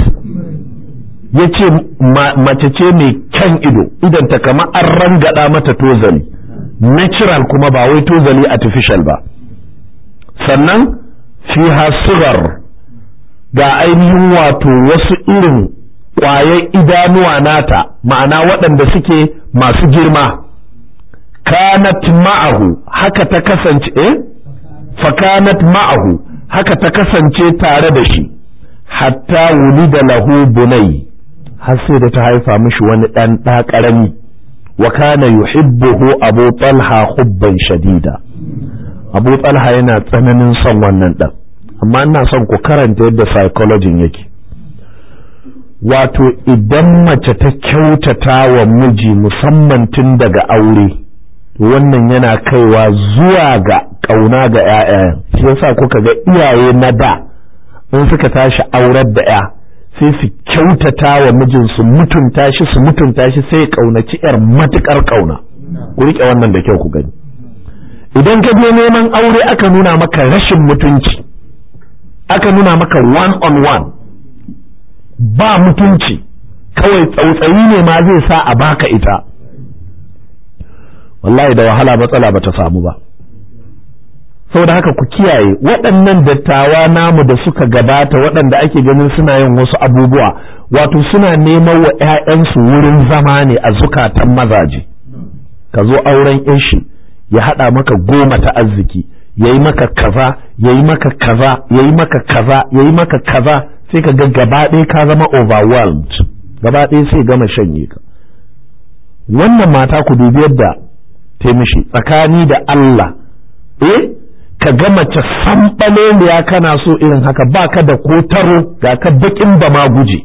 ya ce mace ce mai kyan ido idan ta kama an rangada mata tozali natural kuma ba wai tozali artificial ba sannan fiha sugar ga ainihin wato wasu irin ƙwayar idanuwa nata ma'ana waɗanda suke masu girma kanat ma'ahu haka ta kasance eh fakanat ma'ahu haka ta kasance tare da shi hatta wulida lahu bunai har sai da ta haifa mishi wani ɗan ɗa ƙarami wa kana yuhibbuhu abu talha hubban shadida abu talha yana tsananin son wannan ɗan amma ina son ku karanta yadda psychology yake wato idan mace ta kyautata wa miji musamman tun daga aure wannan yana kaiwa zuwa ga ƙauna ga 'ya'yan shi yasa kuka ga iyaye na da in suka tashi aurar da 'ya sai su kyautata wa mijin su mutunta shi su mutunta shi sai ya ƙaunaci 'yar matuƙar ƙauna ku riƙe wannan da kyau ku gani idan ka je neman aure aka nuna maka rashin mutunci aka nuna maka one on one ba mutunci kawai tsautsayi ne ma zai sa a baka ita wallahi da wahala matsala bata samu ba saboda haka ku kiyaye waɗannan dattawa namu da suka gabata waɗanda ake ganin suna yin wasu abubuwa wato suna neman wa 'ya'yansu wurin zama ne a zukatan mazaje ka zo auren shi ya haɗa maka goma ta arziki yayi maka kaza yayi maka kaza yayi maka kaza yayi maka kaza sai ka ga gaba ɗaya ka zama overwhelmed gaba ɗaya sai gama shanye ka wannan mata ku dubi yadda ta mishi tsakani da Allah eh ka ga mace sanɓaleliya kana so irin haka ba ka da ko taro ga ka bakin ba ma guje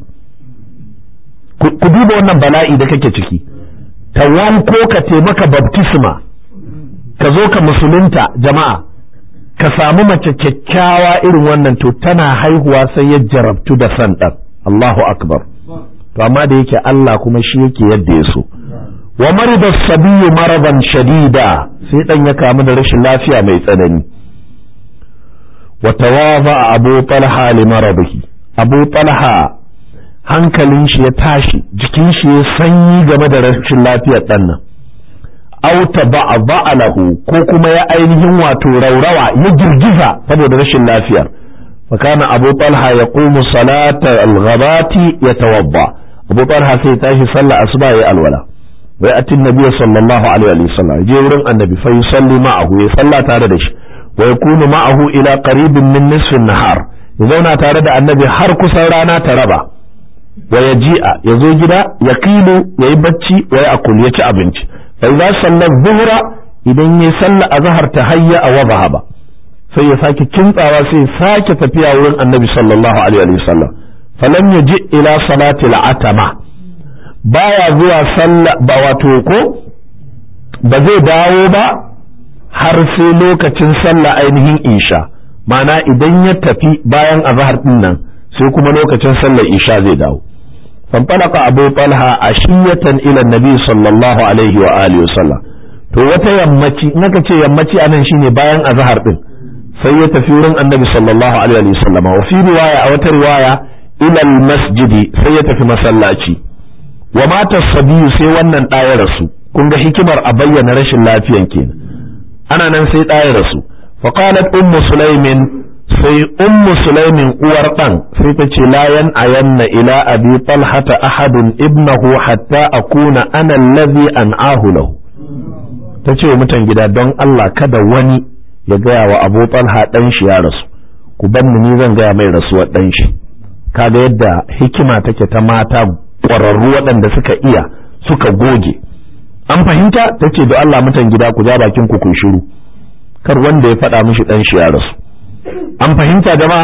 ku duba wannan bala'i da kake ciki ta wanko ka taimaka baptisma ka zo ka musulunta jama'a ka samu mace kyakkyawa irin wannan to tana haihuwa sai ya jarabtu da san ɗan Allahu akbar to amma da yake Allah kuma shi yake yadda ya so wa marida sabiyu maradan shadida sai dan ya kamu da rashin lafiya mai tsanani wa tawaza abu talha li maradihi abu talha hankalin shi ya tashi jikin shi ya sanyi game da rashin lafiyar dan nan auta ba'alahu ko kuma ya ainihin wato raurawa ya girgiza saboda rashin lafiyar فكان أبو طلحة يقوم صلاة الغبات يتوضأ أبو طلحة سيتاشي صلى أصبع الولا ويأتي النبي صلى الله عليه وسلم يجي ورن النبي فيصلي معه يصلى تاردش ويكون معه إلى قريب من نصف النهار يزونا تارد النبي حرك سورانا تربا ويجيء يزو جدا يقيل يبتشي ويأكل يتي أبنش فإذا صلى الظهر إذن يصلى أظهر تهيأ وذهب sai ya sake kintsawa sai sake tafiya wurin annabi sallallahu alaihi wa sallam falam yaji ila salati al'atama baya zuwa sallah ba wato ko ba zai dawo ba har sai lokacin sallah ainihin isha ma'ana idan ya tafi bayan azhar din nan sai kuma lokacin sallar isha zai dawo fanfalaka abu talha ashiyatan ila nabi sallallahu alaihi wa alihi wa sallam to wata yammaci naka ce yammaci anan shine bayan azhar din sai ya tafi wurin annabi sallallahu alaihi wasallam wa fi riwaya a wata riwaya ila masjidi sai ya tafi masallaci wa mata sabiyu sai wannan ɗaya rasu kun ga hikimar a bayyana rashin lafiyan kenan ana nan sai ɗaya rasu fa qalat ummu sulaimin sai ummu sulaimin uwar dan sai ta ce la yan ayanna ila abi talhata ahadun ibnahu hatta akuna ana allazi an'ahu lahu ta ce wa mutan gida don Allah kada wani ya gaya wa abu talha ɗan shi ya rasu ku banni ni zan gaya mai rasuwar ɗan shi kaga yadda hikima take ta mata ƙwararru waɗanda suka iya suka goge an fahimta ta ce da Allah mutan gida ku ja bakin ku kun shiru kar wanda ya faɗa mishi ɗan shi ya rasu an fahimta jama'a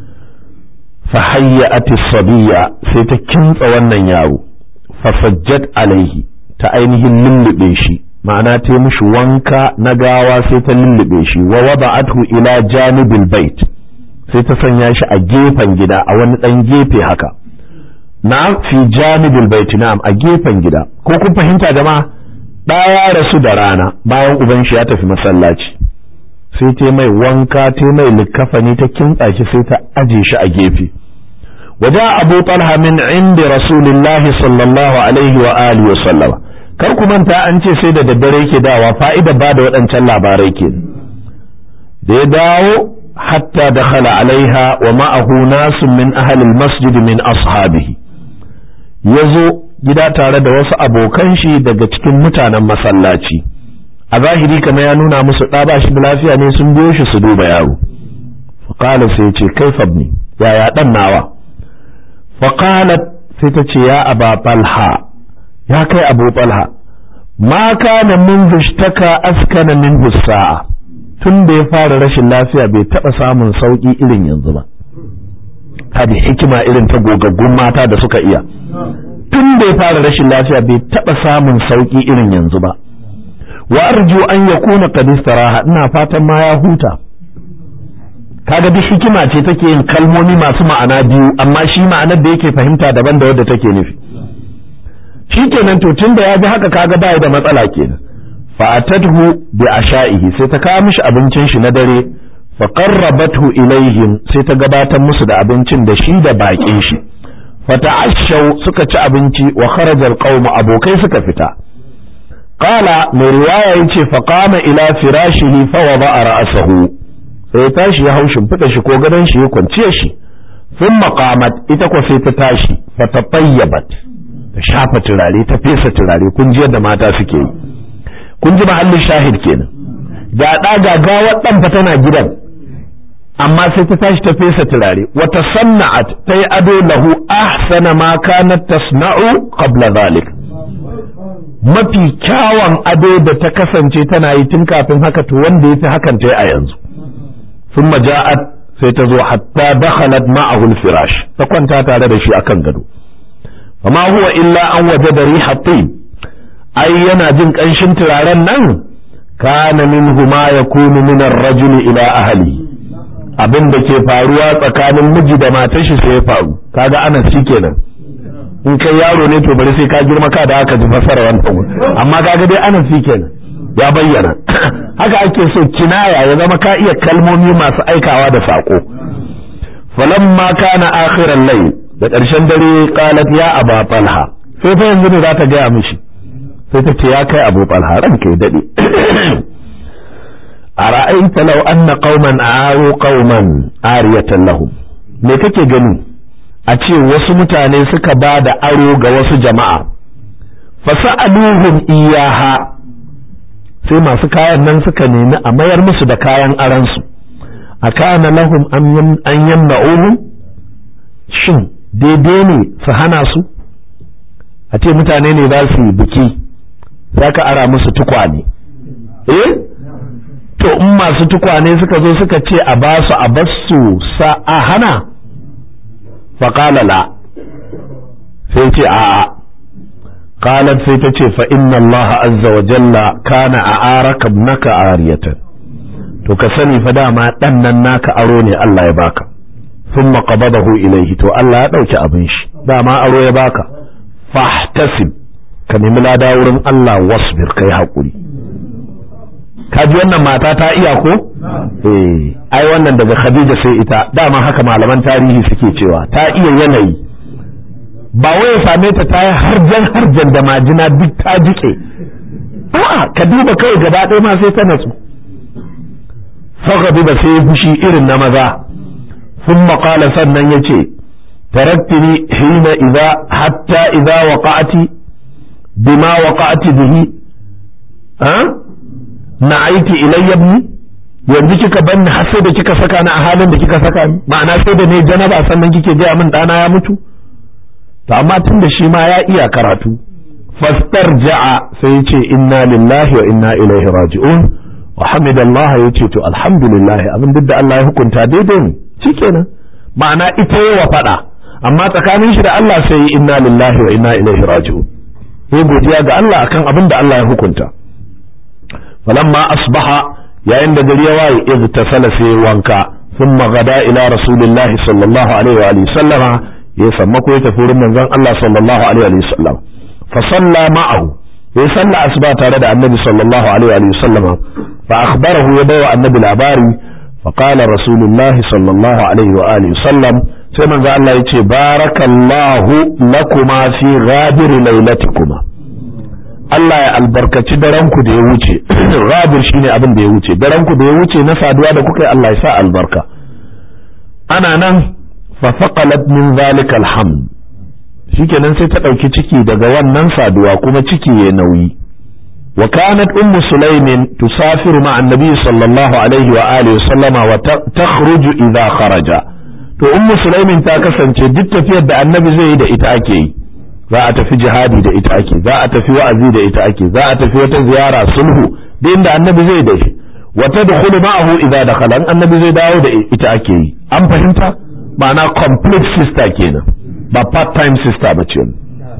fa hayyati sabiya sai ta kintsa wannan yaro fa sajjat alaihi ta ainihin lullube shi ma'ana ta yi mishi wanka na gawa sai ta lullube shi wa wada'athu ila janibil bait sai ta sanya shi a gefen gida a wani dan gefe haka na'am fi janibil bait na'am a gefen gida ko kun fahimta jama'a ɗaya rasu da rana bayan uban shi ya tafi masallaci sai ta mai wanka ta mai likafani ta kintsa shi sai ta aje shi a gefe وجاء أبو طلحة من عند رسول الله صلى الله عليه وآله وسلم kar ku manta an ce sai da daddare yake dawa fa'ida ba da waɗancan labarai ke da ya dawo hatta da khala alaiha wa ma'ahu nasu min ahalil masjid min ashabihi ya zo gida tare da wasu abokan shi daga cikin mutanen masallaci a zahiri kamar ya nuna musu ɗa ba shi da lafiya ne sun biyo shi su duba yaro faƙala sai ce kai fabni yaya ɗan nawa faƙalat sai ta ce ya aba talha ya kai abu talha ma kana min zushtaka askana min sa'a tun da ya fara rashin lafiya bai taɓa samun sauƙi irin yanzu ba hadi hikima irin ta gogaggun mata da suka iya tun da ya fara rashin lafiya bai taɓa samun sauƙi irin yanzu ba wa arju an yakuna qad istaraha ina fatan ma ya huta kaga duk hikima ce take yin kalmomi masu ma'ana biyu amma shi ma'anar da yake fahimta daban da wadda take nufi shikenan to tunda ya ji haka kaga baya da matsala kenan fa atadhu bi asha'ihi sai ta kawo mishi abincin shi na dare fa qarrabathu ilaihim sai ta gabatar musu da abincin da shi da bakin shi fa ta'ashaw suka ci abinci wa kharaja alqawm abokai suka fita qala mai riwaya yace fa qama ila firashihi fa wada'a ra'sahu sai ya tashi ya haushin fita shi ko gadon shi ya kwanciya shi sun maqamat ita ko sai ta tashi fa tatayyabat ta shafa turare ta fesa turare kun ji yadda mata suke yi kun ji mahallin shahid kenan ga ɗa ga gawar ɗan fa tana gidan amma sai ta tashi ta fesa turare wata sanna'at ta yi ado lahu ahsana ma kanat tasna'u qabla zalik mafi kyawun ado da ta kasance tana yi tun kafin haka to wanda yafi hakan ta yi a yanzu thumma ja'at sai ta zo hatta dakhalat ma'ahu al-firash ta kwanta tare da shi akan gado fama huwa illa an wajada riha tayyib ai yana jin kanshin turaren nan kana minhu ma yakunu min ar-rajuli ila ahlihi abin da ke faruwa tsakanin miji da matar shi sai ya faru kaga ana shi kenan in kai yaro ne to bari sai ka girma ka da aka ji fasara wannan amma kaga dai ana shi kenan ya bayyana haka ake so kinaya ya zama ka iya kalmomi masu aikawa da sako falamma kana akhiran layl da ƙarshen dare qalat ya aba talha sai fa yanzu ne za ta gaya mishi sai ta ce ya kai abu talha ranka ya dade ara'aita law anna qauman a'aru qauman ariyatan lahum me kake gani a ce wasu mutane suka ba da aro ga wasu jama'a fasa'aluhum iyaha sai masu kayan nan suka nemi a mayar musu da kayan aransu a kana lahum an yamna'uhum shin daidai ne su hana su a ce mutane ne za su yi biki za ka ara musu tukwane eh to in masu tukwane suka zo suka ce a ba su a basu sa a hana faƙala la sai ce a qalat sai ta ce fa inna allaha azza wa jalla kana a araka naka ariyatan to ka sani fa dama dan nan naka aro ne Allah ya baka thumma qabadahu ilayhi to Allah ya dauki abin shi dama aro ya baka fahtasib ka nemi lada wurin Allah wasbir kai hakuri ka ji wannan mata ta iya ko eh ai wannan daga Khadija sai ita dama haka malaman tarihi suke cewa ta iya yanayi ba wai ya same ta ta yi harjan harjan da majina duk ta jike a'a ka duba kai gaba ɗaya ma sai ta natsu fagadu ba sai fushi irin na maza sun maƙala sannan ya ce taraktini hina idza hatta idza waqa'ati bima waqa'ati bihi ha na aiki ilayya ibni yanzu kika banni har sai da kika saka ni a halin da kika saka ni ma'ana sai da ne janaba sannan kike gaya min dana ya mutu to amma tun da shi ma ya iya karatu fastar ja'a sai ya ce inna lillahi wa inna ilaihi raji'un wa hamidallah ya ce to alhamdulillah abin duk da Allah ya hukunta daidai ne shikenan ma'ana ita yawa fada amma tsakanin shi da Allah sai inna lillahi wa inna ilaihi raji'un ya godiya ga Allah akan abin da Allah ya hukunta falamma asbaha yayin da gari ya waye igtasala sai wanka ثم غدا إلى رسول الله صلى الله عليه وآله وسلم ya sammako ya tafi wurin manzon Allah sallallahu alaihi wa sallam fa salla ma'ahu ya salla asuba tare da annabi sallallahu alaihi wa sallam fa akhbarahu ya bawa annabi labari fa qala rasulullah sallallahu alaihi wa alihi sallam sai manzon Allah ya ce barakallahu lakuma fi ghadir lailatikuma Allah ya albarkaci daranku da ya wuce ghadir shine abin da ya wuce daranku da ya wuce na saduwa da kuka yi Allah ya sa albarka ana nan fafaqalat min zalika alhamd shikenan sai ta ɗauki ciki daga wannan saduwa kuma ciki ya nauyi wa kanat ummu sulaimin tusafiru ma annabi sallallahu alaihi wa alihi wa sallama wa takhruju idha kharaja to ummu sulaimin ta kasance duk tafiyar da annabi zai yi da ita ake yi za a tafi jihadi da ita ake za a tafi wa'azi da ita ake za a tafi wata ziyara sulhu da inda annabi zai da shi wa tadkhulu ma'ahu idha dakhala annabi zai dawo da ita ake yi an fahimta ma'ana complete sister kenan ba part time sister ba ce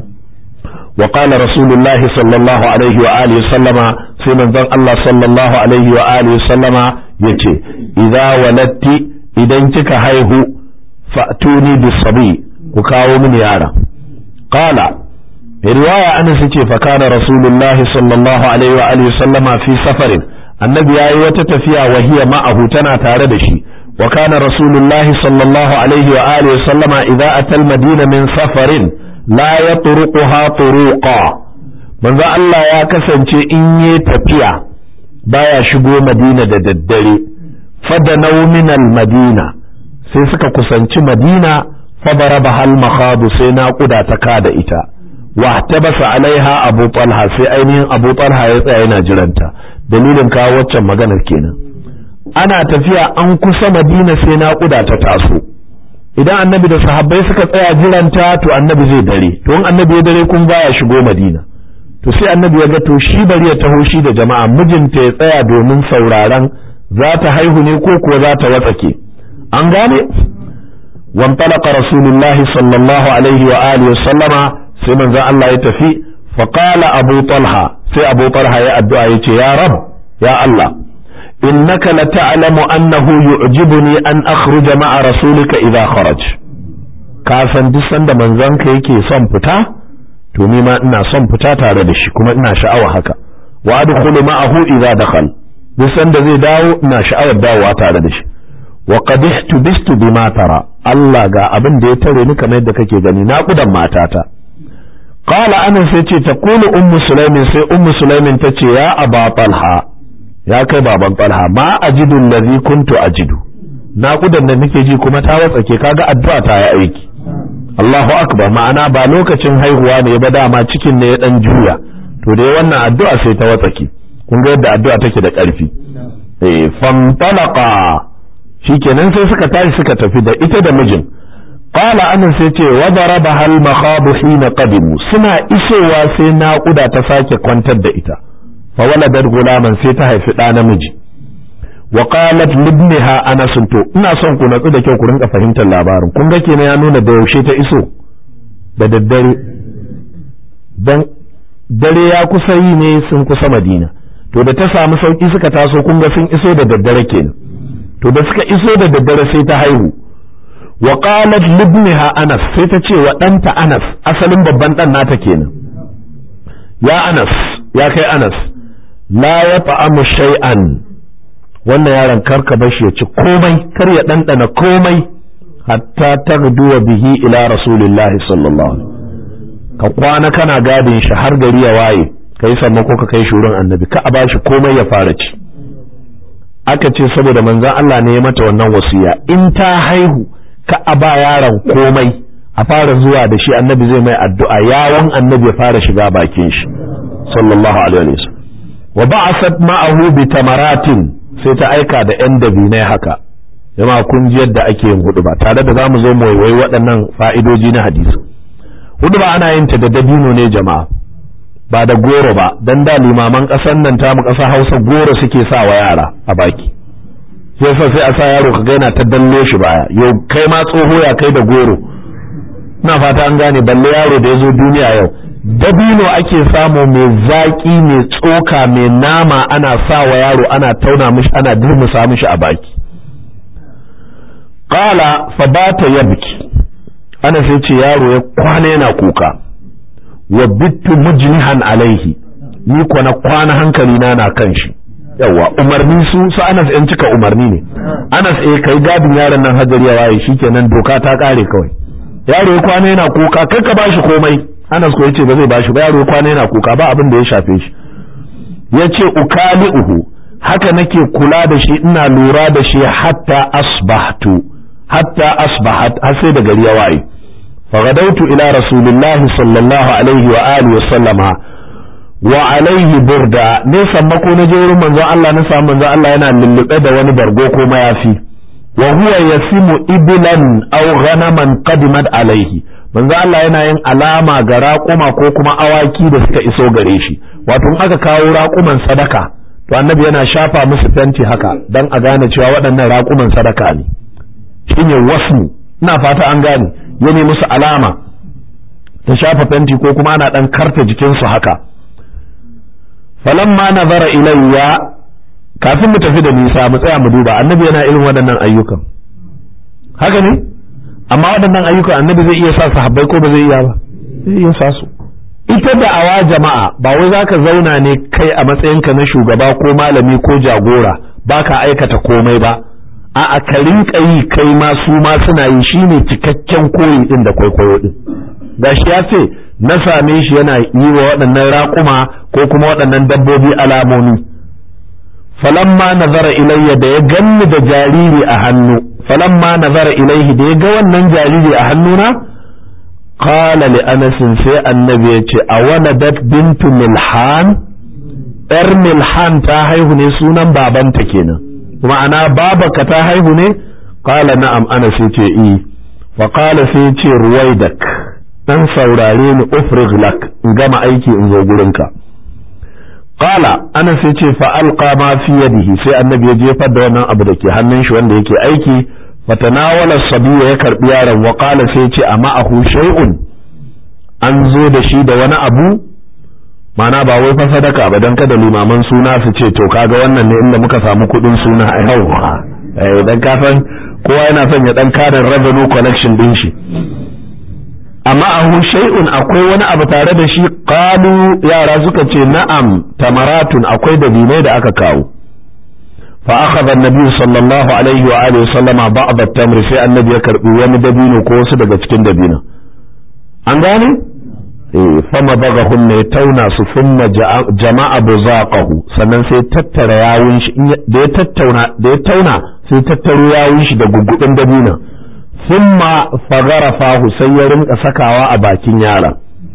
wa qala rasulullahi sallallahu alaihi wa alihi sallama sai manzon Allah sallallahu alaihi wa alihi sallama yace idza walatti idan kika haihu fa'tuni bisabi ku kawo mini yara qala riwaya anas ce fa kana rasulullahi sallallahu alaihi wa alihi sallama fi safarin annabi yayi wata tafiya wahiya ma'ahu tana tare da shi وكان رسول الله صلى الله عليه وآله وسلم إذا أتى المدينة من سفر لا يطرقها طروقا من ذا الله يا كسن إن يتفيا بايا شبو مدينة ددري فدنوا من المدينة سيسك كسنش مدينة فضربها المخاض سينا قدا تكاد إتا wa tabasa alaiha abu talha sai ainihin abu talha ya tsaya yana jiranta dalilin kawo waccan maganar kenan ana tafiya an kusa madina sai naƙuda ta taso idan annabi da sahabbai suka tsaya jiranta to annabi zai dare to in annabi ya dare kun baya shigo madina to sai annabi ya ga to shi bari ya taho shi da jama'a mijinta ya tsaya domin sauraron za ta haihu ne ko kuwa za ta watsake an gane وانطلق رسول الله صلى الله عليه وآله وسلم sai manzon Allah ya tafi faqala abu talha sai abu talha ya addu'a yace ya rab ya Allah innaka la ta'lamu annahu yu'jibuni an akhruja ma'a rasulika idha kharaj ka san duk sanda manzon ka yake son fita to ni ma ina son fita tare da shi kuma ina sha'awa haka wa adkhulu ma'ahu idha dakhal duk sanda zai dawo ina sha'awar dawowa tare da shi wa qad ihtubistu bima tara Allah ga abin da ya tare ni kamar yadda kake gani na kudan matata qala anan sai ce ta kulu ummu sulaimin sai ummu sulaimin ta ce ya aba talha ya kai baban talha ma ajidu allazi kuntu ajidu na kudan da nake ji kuma ta watsake kaga addu'a ta yi aiki Allahu akbar ma'ana ba lokacin haihuwa ne ba dama cikin ne ya dan juya to dai wannan addu'a sai ta watsake kun ga yadda addu'a take da ƙarfi eh fantalaqa shikenan sai suka tashi suka tafi da ita da mijin qala anan sai ce wa daraba hal makhabu hina qadimu suna isowa sai naƙuda ta sake kwantar da ita fa waladat gulaman sai ta haifi ɗa namiji wa qalat libniha anas to ina son ku natsu da kyau ku rinka fahimtar labarin kun ga kenan ya nuna da yaushe ta iso da daddare dan dare ya kusa yi ne sun kusa madina to da ta samu sauki suka taso kun ga sun iso da daddare kenan to da suka iso da daddare sai ta haihu wa qalat libniha anas sai ta ce wa ɗanta anas asalin babban ɗan nata kenan ya anas ya kai anas la ya ta'amu shay'an wannan yaron karka bashi ya ci komai kar ya ɗanɗana komai hatta tagduwa bihi ila rasulillahi sallallahu alaihi ka kwana kana gadin shi har gari ya waye kai sammako ka kai shurin annabi ka a bashi komai ya fara ci aka ce saboda manzon Allah ne ya mata wannan wasiya in ta haihu ka a ba yaron komai a fara zuwa da shi annabi zai mai addu'a yawon annabi ya fara shiga bakin shi sallallahu alaihi wasallam wa ba'asat ma'ahu bi tamaratin sai ta aika da yan dabinai haka jama'a kun ji yadda ake yin hudu ba tare da zamu zo mu waiwai waɗannan fa'idoji na hadisi hudu ba ana yin ta da dabino ne jama'a ba da goro ba dan da limaman ƙasar nan tamu ƙasa Hausa goro suke sa wa yara a baki sai sa sai a sa yaro ka gaina ta dalle shi baya yau kai ma tsoho ya kai da goro na fata an gane balle yaro da ya zo duniya yau dabino ake samu mai zaƙi mai tsoka mai nama ana sa wa yaro ana tauna mishi ana durmusa mishi a baki qala fa bata yabki ana sai ce yaro ya kwana yana kuka wa bittu mujnihan alaihi ni ko na kwana hankali na na kan shi yawa umarni su su Anas yan cika umarni ne Anas eh kai gadin yaron nan hajari ya waye shikenan doka ta kare kawai yaro ya kwana yana kuka kai ka bashi komai Anas ko yace ba zai bashi ba yaro ya kwana yana kuka ba abin da ya shafe shi yace ukali'uhu haka nake kula da shi ina lura da shi hatta asbahtu hatta asbahat har sai da gari ya waye فغدوت إلى رسول الله صلى الله عليه وآله وسلم وعليه بردة نيسا مكو نجور من ذا الله نسا من ذا الله ينا للقد ونبرغوكو ما يفي وهو يسم إبلا أو غنما قدمت عليه من ذا الله yana yin alama ga raƙuma ko kuma awaki da suka iso gare shi wato in aka kawo raƙuman sadaka to annabi yana shafa musu fenti haka dan a gane cewa waɗannan raƙuman sadaka ne shine wasmu ina fata an gane ya ne musu alama ta shafa fenti ko kuma ana ɗan karta jikinsu haka falamma nazara ilayya kafin mu tafi da nisa mu tsaya mu duba annabi yana irin waɗannan ayyukan haka ne amma waɗannan ayyukan annabi zai iya sa sahabbai ko ba zai iya ba zai iya sa su ita da awa jama'a ba wai zaka zauna ne kai a matsayinka na shugaba ko malami ko jagora baka aikata komai ba a ka rinka yi kai ma su ma suna yi shine cikakken koyi din da kwaikwayo din gashi ya ce na same shi yana yi wa waɗannan raƙuma ko kuma waɗannan dabbobi alamomi falamma nazara ilayya da ya ganni da jariri a hannu falamma nazara ilayhi da ya ga wannan jariri a hannuna qala li anas sai annabi ya ce awaladat bintu milhan yar milhan ta haihu ne sunan babanta kenan ma'ana babaka ta haihu ne qala na'am anas ya ce i fa qala sai ya ce ruwaidak dan saurare ni ufrig lak in gama aiki in zo gurinka qala anas ya ce fa alqa ma fi yadihi sai annabi ya jefar da wannan abu da ke hannun shi wanda yake aiki fatanawala sabiya ya karbi yaron wa qala sai ya ce amma ahu shay'un an zo da shi da wani abu mana ba wai fa sadaka ba dan kada limaman suna su ce to kaga wannan ne inda muka samu kudin suna a yau eh dan ka san kowa yana son ya dan karin revenue collection din shi amma ahu shay'un akwai wani abu tare da shi qalu yara suka ce na'am tamaratun akwai dabinai da aka kawo fa akhadha an-nabi sallallahu alaihi wa alihi sallama ba'd at-tamr sai annabi ya karbi wani dabino ko wasu daga cikin dabino an gane eh fama bagahunna ya tauna su thumma jama'a buzaqahu sannan sai tattara yawun shi da ya tattauna da ya tauna sai tattaro yawun shi da guggudin dabino thumma fagharafahu sai ya rinka sakawa a bakin yaron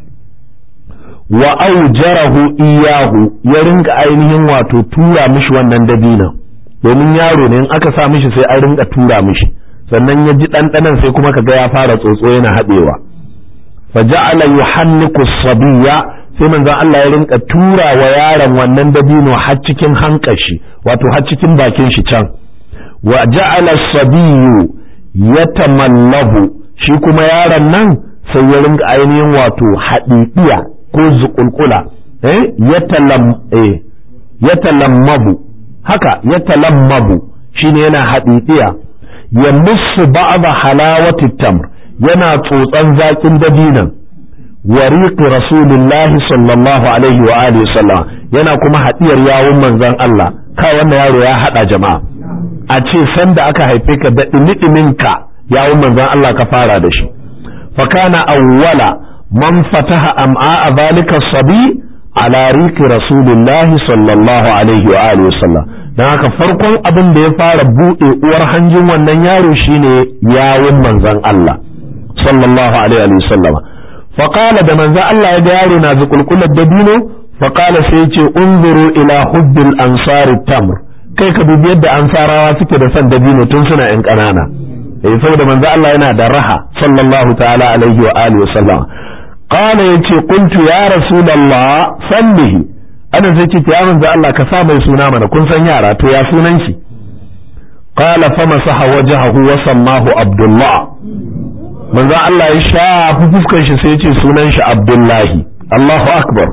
wa aujarahu iyahu ya rinka ainihin wato tura mishi wannan dabinon domin yaro ne in aka sa mishi sai an rinka tura mishi sannan ya ji ɗanɗanan sai kuma kaga ya fara tsotso yana haɗewa fa ja'ala yuhanniku sabiya sai manzon Allah ya rinka tura wa yaron wannan dabino har cikin hankashi wato har cikin bakin shi can wa ja'ala sabiyu yatamallahu shi kuma yaron nan sai ya rinka ainihin wato haɗiɗiya ko zuƙulƙula eh yatalam eh yatalammabu haka ya talammabu shine yana haɗiɗiya ya musu ba'da halawati tamr yana tsotsan zaƙin dabinan wariqi rasulillahi sallallahu alaihi wa alihi sallam yana kuma haɗiyar yawun manzon Allah ka wannan yaro ya haɗa jama'a a ce sanda aka haife ka da ɗimi ka yawun manzon Allah ka fara da shi fa kana awwala man fataha am'a zalika sabi ala riki rasulillahi sallallahu alaihi wa alihi wasallam dan haka farkon abin da ya fara bude uwar hanjin wannan yaro shine yawun manzon Allah sallallahu alaihi wa sallam fa qala da manzon Allah ya ga yaro na zukulkular dabino fa qala sai ya ce unzuru ila hubbil ansari tamr kai ka dubi yadda ansarawa suke da son dabino tun suna yan kanana eh saboda manzon Allah yana da raha sallallahu ta'ala alaihi wa alihi wa sallam قال yace qultu ya rasulullah sallihi ana sai ce ya manzo Allah ka sa mai suna mana kun san yara to ya sunan shi qala famasaha wajhahu wa sammahu abdullah manzo Allah ya shafi fuskar shi sai ya ce sunan shi abdullahi Allahu akbar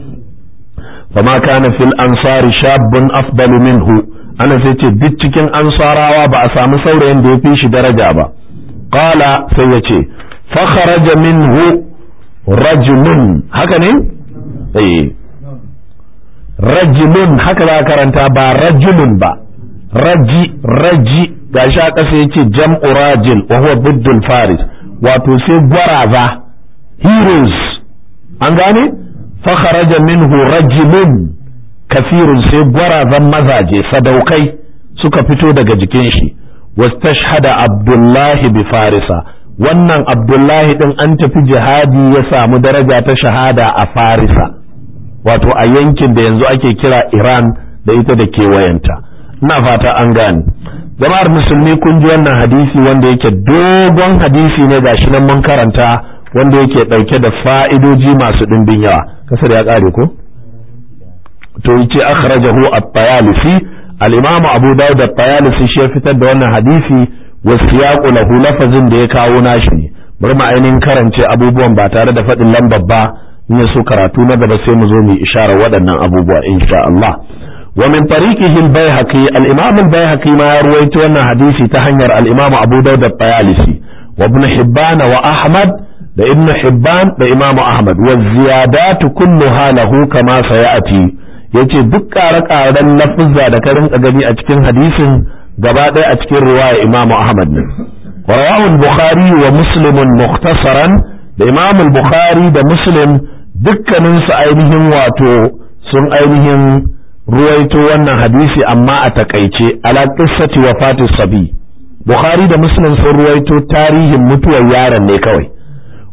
fama kana fil ansari shabbun afdalu minhu ana sai ce duk cikin ansarawa ba a samu saurayin da ya fi shi daraja ba qala sai ya ce fa kharaja minhu rajulun haka ne? eh rajulun haka za karanta ba rajulun ba raji raji gashi a ƙasa yake jam'u rajil wa huwa biddul faris wato sai gwaraza heroes an gane fa kharaja minhu rajulun kafirun sai gwarazan mazaje sadaukai suka fito daga jikin shi wastashhada abdullahi bi farisa wannan abdullahi din an tafi jihadi ya samu daraja ta shahada a farisa wato a yankin da yanzu ake kira iran da ita da kewayenta ina fata an gane jama'ar musulmi kun ji wannan hadisi wanda yake dogon hadisi ne gashi nan mun karanta wanda yake dauke da fa'idoji masu dimbin yawa kasar ya kare ko to yace akhrajahu at-tayalisi al-imam abu dawud at-tayalisi shi ya fitar da wannan hadisi wasiyaqu lahu lafazin da ya kawo nashi ne bari mu ainihin karance abubuwan ba tare da faɗin lambar ba in ya so karatu na gaba sai mu zo mu isharar waɗannan abubuwa insha Allah wa min tariqihi al-baihaqi al-imam al-baihaqi ma ya ruwaito wannan hadisi ta hanyar al-imam Abu Dawud at-Tayalisi wa ibn Hibban wa Ahmad da ibn Hibban da imam Ahmad wa ziyadatu kulluha lahu kama sayati yace duk ƙare-ƙaren lafuzza da ka rinka gani a cikin hadisin gaba ɗaya a cikin riwaya Imam Ahmad ne. Wa rawahu bukhari wa Muslim mukhtasaran da Imam Bukhari da Muslim dukkanin su ainihin wato sun ainihin ruwaito wannan hadisi amma a takaice ala qissati wafati sabi Bukhari da Muslim sun ruwaito tarihin mutuwar yaron ne kawai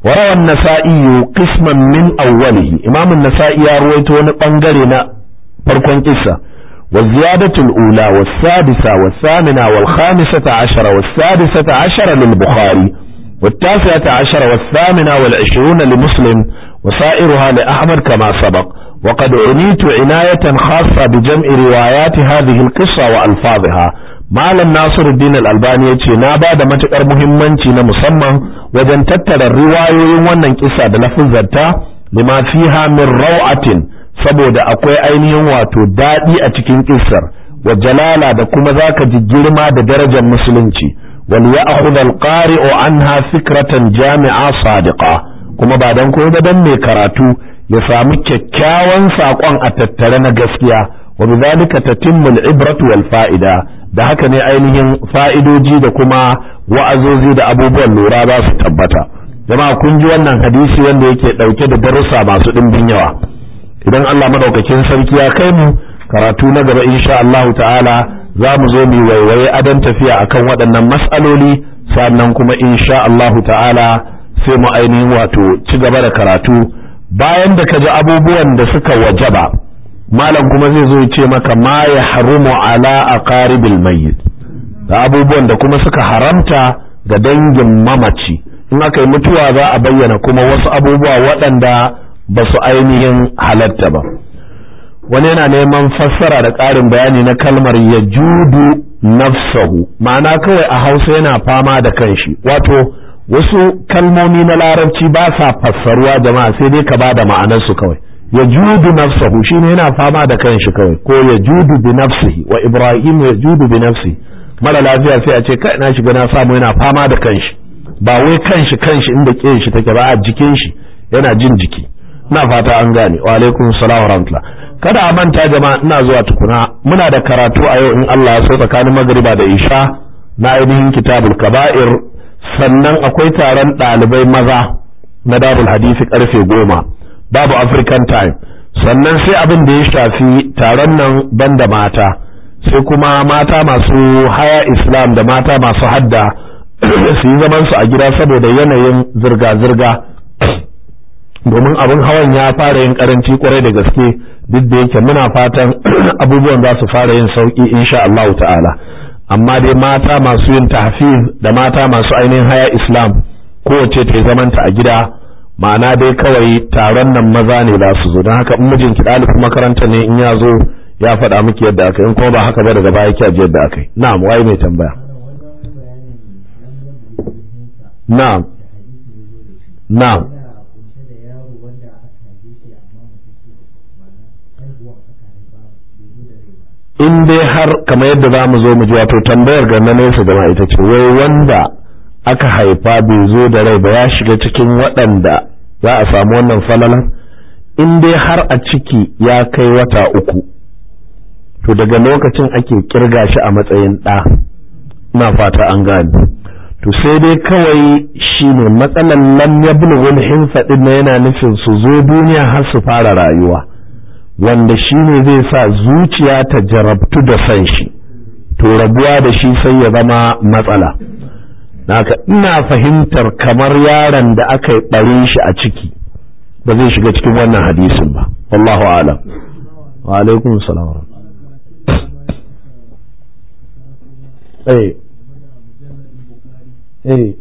وروى النسائي قسما من أوله إمام النسائي يروي ونقنقرنا فرقا قصة والزيادة الأولى والسادسة والثامنة والخامسة عشر والسادسة عشر للبخاري والتاسعة عشر والثامنة والعشرون لمسلم وسائرها لأحمد كما سبق وقد عنيت عناية خاصة بجمع روايات هذه القصة وألفاظها Malam Nasiruddin Al-Albani ya ce na ba da matuƙar muhimmanci na musamman wajen tattara riwayoyin wannan kisa da lafuzzarta lima fiha min raw'atin saboda akwai ainihin wato daɗi a cikin kissar wa jalala da kuma zaka ji girma da darajar musulunci wal ya'khudh al-qari'u anha fikratan jami'a sadiqa kuma ba dan ko dan mai karatu ya samu kyakkyawan saƙon a tattare na gaskiya wa bidhalika tatimmu al-ibratu wal fa'ida da haka ne ainihin fa'idoji da kuma wa'azozi da abubuwan lura za su tabbata jama'a kun ji wannan hadisi wanda yake ɗauke da darussa masu ɗimbin yawa idan Allah madaukakin sarki ya kai mu karatu na gaba insha Allah ta'ala za mu zo mu waiwaye adon tafiya akan waɗannan mas'aloli sannan kuma insha Allah ta'ala sai mu ainihin wato ci gaba da karatu bayan da ka ji abubuwan da suka wajaba malam kuma zai zo ce maka ma ya harumu ala aqaribil mayyit da abubuwan da kuma suka haramta ga dangin mamaci in aka yi mutuwa za a bayyana kuma wasu abubuwa waɗanda ba su ainihin halatta ba wani yana neman fassara da ƙarin bayani na kalmar ya judu nafsahu ma'ana kawai a hausa yana fama da kanshi wato wasu kalmomi na larabci ba sa fassaruwa jama'a sai dai ka ba da ma'anarsu kawai ya judu nafsahu shine yana fama da kanshi kawai ko ya judu bi nafsihi wa ibrahim ya judu bi nafsi mara lafiya sai a ce kai na shiga na samu yana fama da kanshi ba wai kanshi kanshi inda ke shi take ba a jikin shi yana jin jiki ina fata an gane wa alaikum salam wa rahmatullah kada a manta jama'a ina zuwa tukuna muna da karatu a yau in Allah ya so tsakanin magriba da isha na ainihin kitabul kaba'ir sannan akwai taron ɗalibai maza na darul hadisi karfe goma babu african time sannan sai abin da ya shafi taron nan banda mata sai kuma mata masu haya islam da mata masu hadda su yi zaman su a gida saboda yanayin zirga-zirga domin abin hawan ya fara yin karanci kwarai da gaske duk da yake muna fatan abubuwan za su fara yin sauki insha Allah ta'ala amma dai mata masu yin tahfiz da mata masu ainihin haya islam kowace ta zamanta a gida ma'ana dai kawai taron nan maza ne za su zo don haka in mijinki ɗalibin makaranta ne in ya zo ya faɗa miki yadda aka in kuma ba haka ba daga baya ki yadda aka yi na'am waye mai tambaya na'am na'am in dai har kamar yadda za mu zo mu ji wato tambayar ga na nesa jama'a ita ce wai wanda aka haifa bai zo da rai ba ya shiga cikin waɗanda za a samu wannan falalan in dai har a ciki ya kai wata uku to daga lokacin ake kirga shi a matsayin ɗa ina fata an gane to sai dai kawai shine matsalan lam yablughul hinsa din yana nufin su zo duniya har su fara rayuwa wanda shine zai sa zuciya ta jarabtu da san shi to rabuwa da shi sai ya zama matsala naka ina fahimtar kamar yaron da aka yi ɓare shi a ciki ba zai shiga cikin wannan hadisin ba wallahu alam wa alaikum salam eh eh